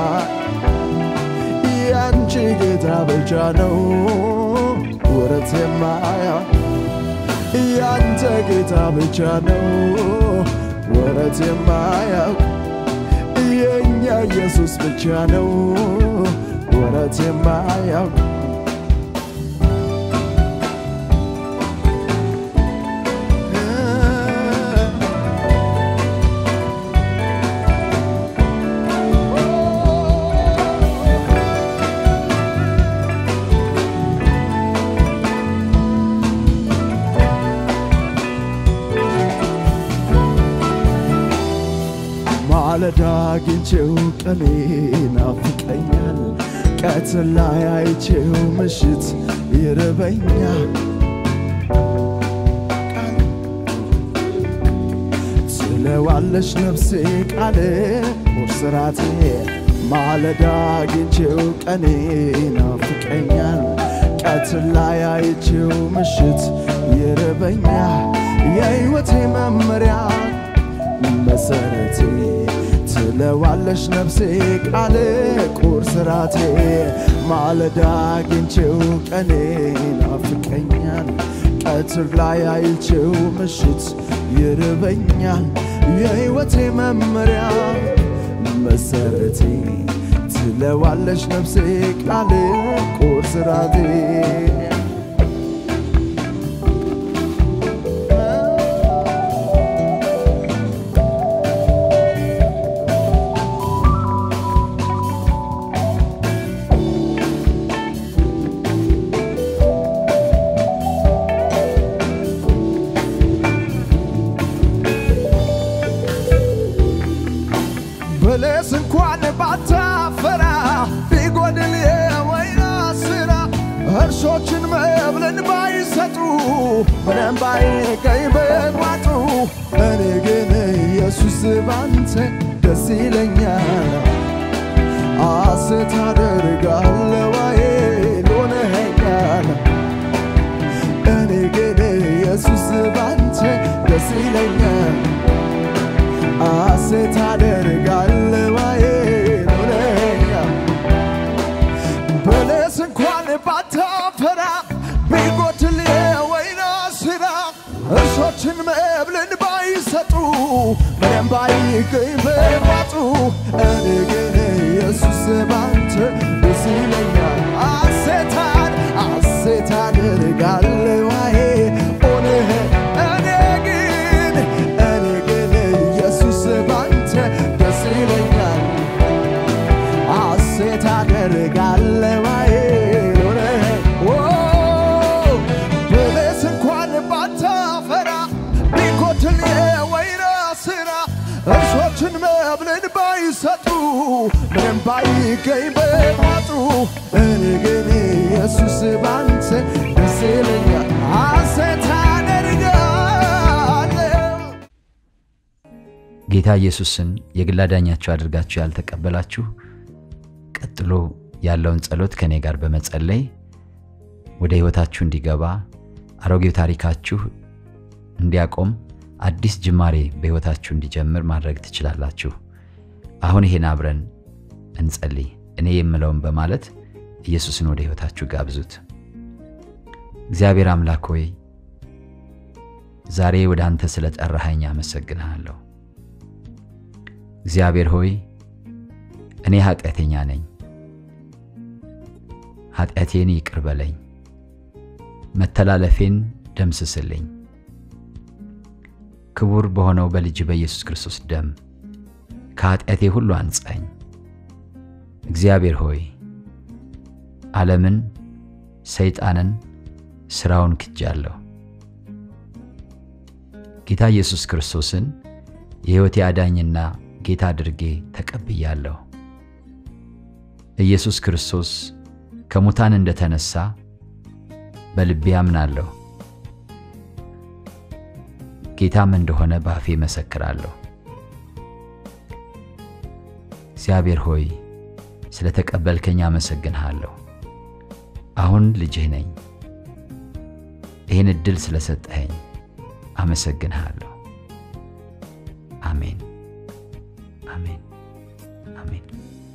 ያንቺ ጌታ ብቻ ነው ወረት የማያውቅ ያንተ ጌታ ብቻ ነው ወረት የማያውቅ የእኛ ኢየሱስ ብቻ ነው ወረት የማያውቅ ማለዳ አግኝቼው ቀኔ ናፍቀኛል፣ ቀትር ላይ አይቼው ምሽት ይርበኛል። ትለዋለች ነፍሴ ቃል ቁርስራቴ ማለዳ አግኝቼው ቀኔ ናፍቀኛል፣ ቀትር ላይ አይቼው ምሽት ይርበኛል። የሕይወቴ መመሪያ መሰረቴ ትለዋለሽ ነፍሴ ቃል ቁርስ ራቴ ማለዳ አግኝቼው ቀኔ ናፍቀኛል ቀትር ላይ አይቼው ምሽት ይርበኛል የሕይወቴ መመሪያ መሰረቴ ትለዋለሽ ነፍሴ ቃል ቁርስ ራቴ በለስ እንኳን ባታፈራ ቢጎድል የወይራ ስራ እርሾችን መብልን ባይሰጡ ምንም ባይገኝ በቋጡ እኔ ግን ኢየሱስ ባንተ ደስ ይለኛል ሐሴት አደርጋለሁ አይል ሆነኸኛል እኔ ግን ኢየሱስ ባንተ ደስ ይለኛል ሐሴት አደርጋለሁ አይል ሆነኸኛል በለስ እንኳን ባታፈራ ቢጎድል የወይራ ስራ እርሾችን መብልን ባይሰጡ ምንም ባይገኝ በቋጡ እኔ ግን ኢየሱስ ባንተ ደስ ይለኛል ሐሴታን ሐሴት አደርጋለሁ አይ ሆነህ እኔ ግን እኔ ግን ኢየሱስ ባንተ ደስ ይለኛል ሐሴት አደርጋለሁ አይል ሆነህ ኦ በለስ እንኳን ባታፈራ ቢጎድል የወይራ ስራ እርሾችን መብልን ባይሰጡ ምንም ባይገኝ በቋጡ እኔ ግን ኢየሱስ ባንተ ደስ ይለኛል ሐሴት አደርጋለሁ ጌታ ኢየሱስን የግል አዳኛችሁ አድርጋችሁ ያልተቀበላችሁ ቀጥሎ ያለውን ጸሎት ከእኔ ጋር በመጸለይ ወደ ሕይወታችሁ እንዲገባ አሮጌው ታሪካችሁ እንዲያቆም አዲስ ጅማሬ በሕይወታችሁ እንዲጀምር ማድረግ ትችላላችሁ። አሁን ይሄን አብረን እንጸልይ። እኔ የምለውን በማለት ኢየሱስን ወደ ሕይወታችሁ ጋብዙት። እግዚአብሔር አምላክ ሆይ ዛሬ ወደ አንተ ስለ ጠራኸኝ አመሰግንሃለሁ። እግዚአብሔር ሆይ እኔ ኃጢአተኛ ነኝ። ኃጢአቴን ይቅር በለኝ፣ መተላለፌን ደምስስልኝ። ክቡር በሆነው በልጅ በኢየሱስ ክርስቶስ ደም ከኃጢአቴ ሁሉ አንጻኝ። እግዚአብሔር ሆይ ዓለምን፣ ሰይጣንን፣ ሥራውን ክጃለሁ። ጌታ ኢየሱስ ክርስቶስን የሕይወቴ አዳኝና ጌታ አድርጌ ተቀብያለሁ። ኢየሱስ ክርስቶስ ከሙታን እንደተነሳ በልቤ አምናለሁ። ጌታም እንደሆነ በአፌ መሰክራለሁ። እግዚአብሔር ሆይ ስለ ተቀበልከኝ አመሰግንሃለሁ። አሁን ልጅህ ነኝ። ይህን ዕድል ስለሰጠኸኝ አመሰግንሃለሁ።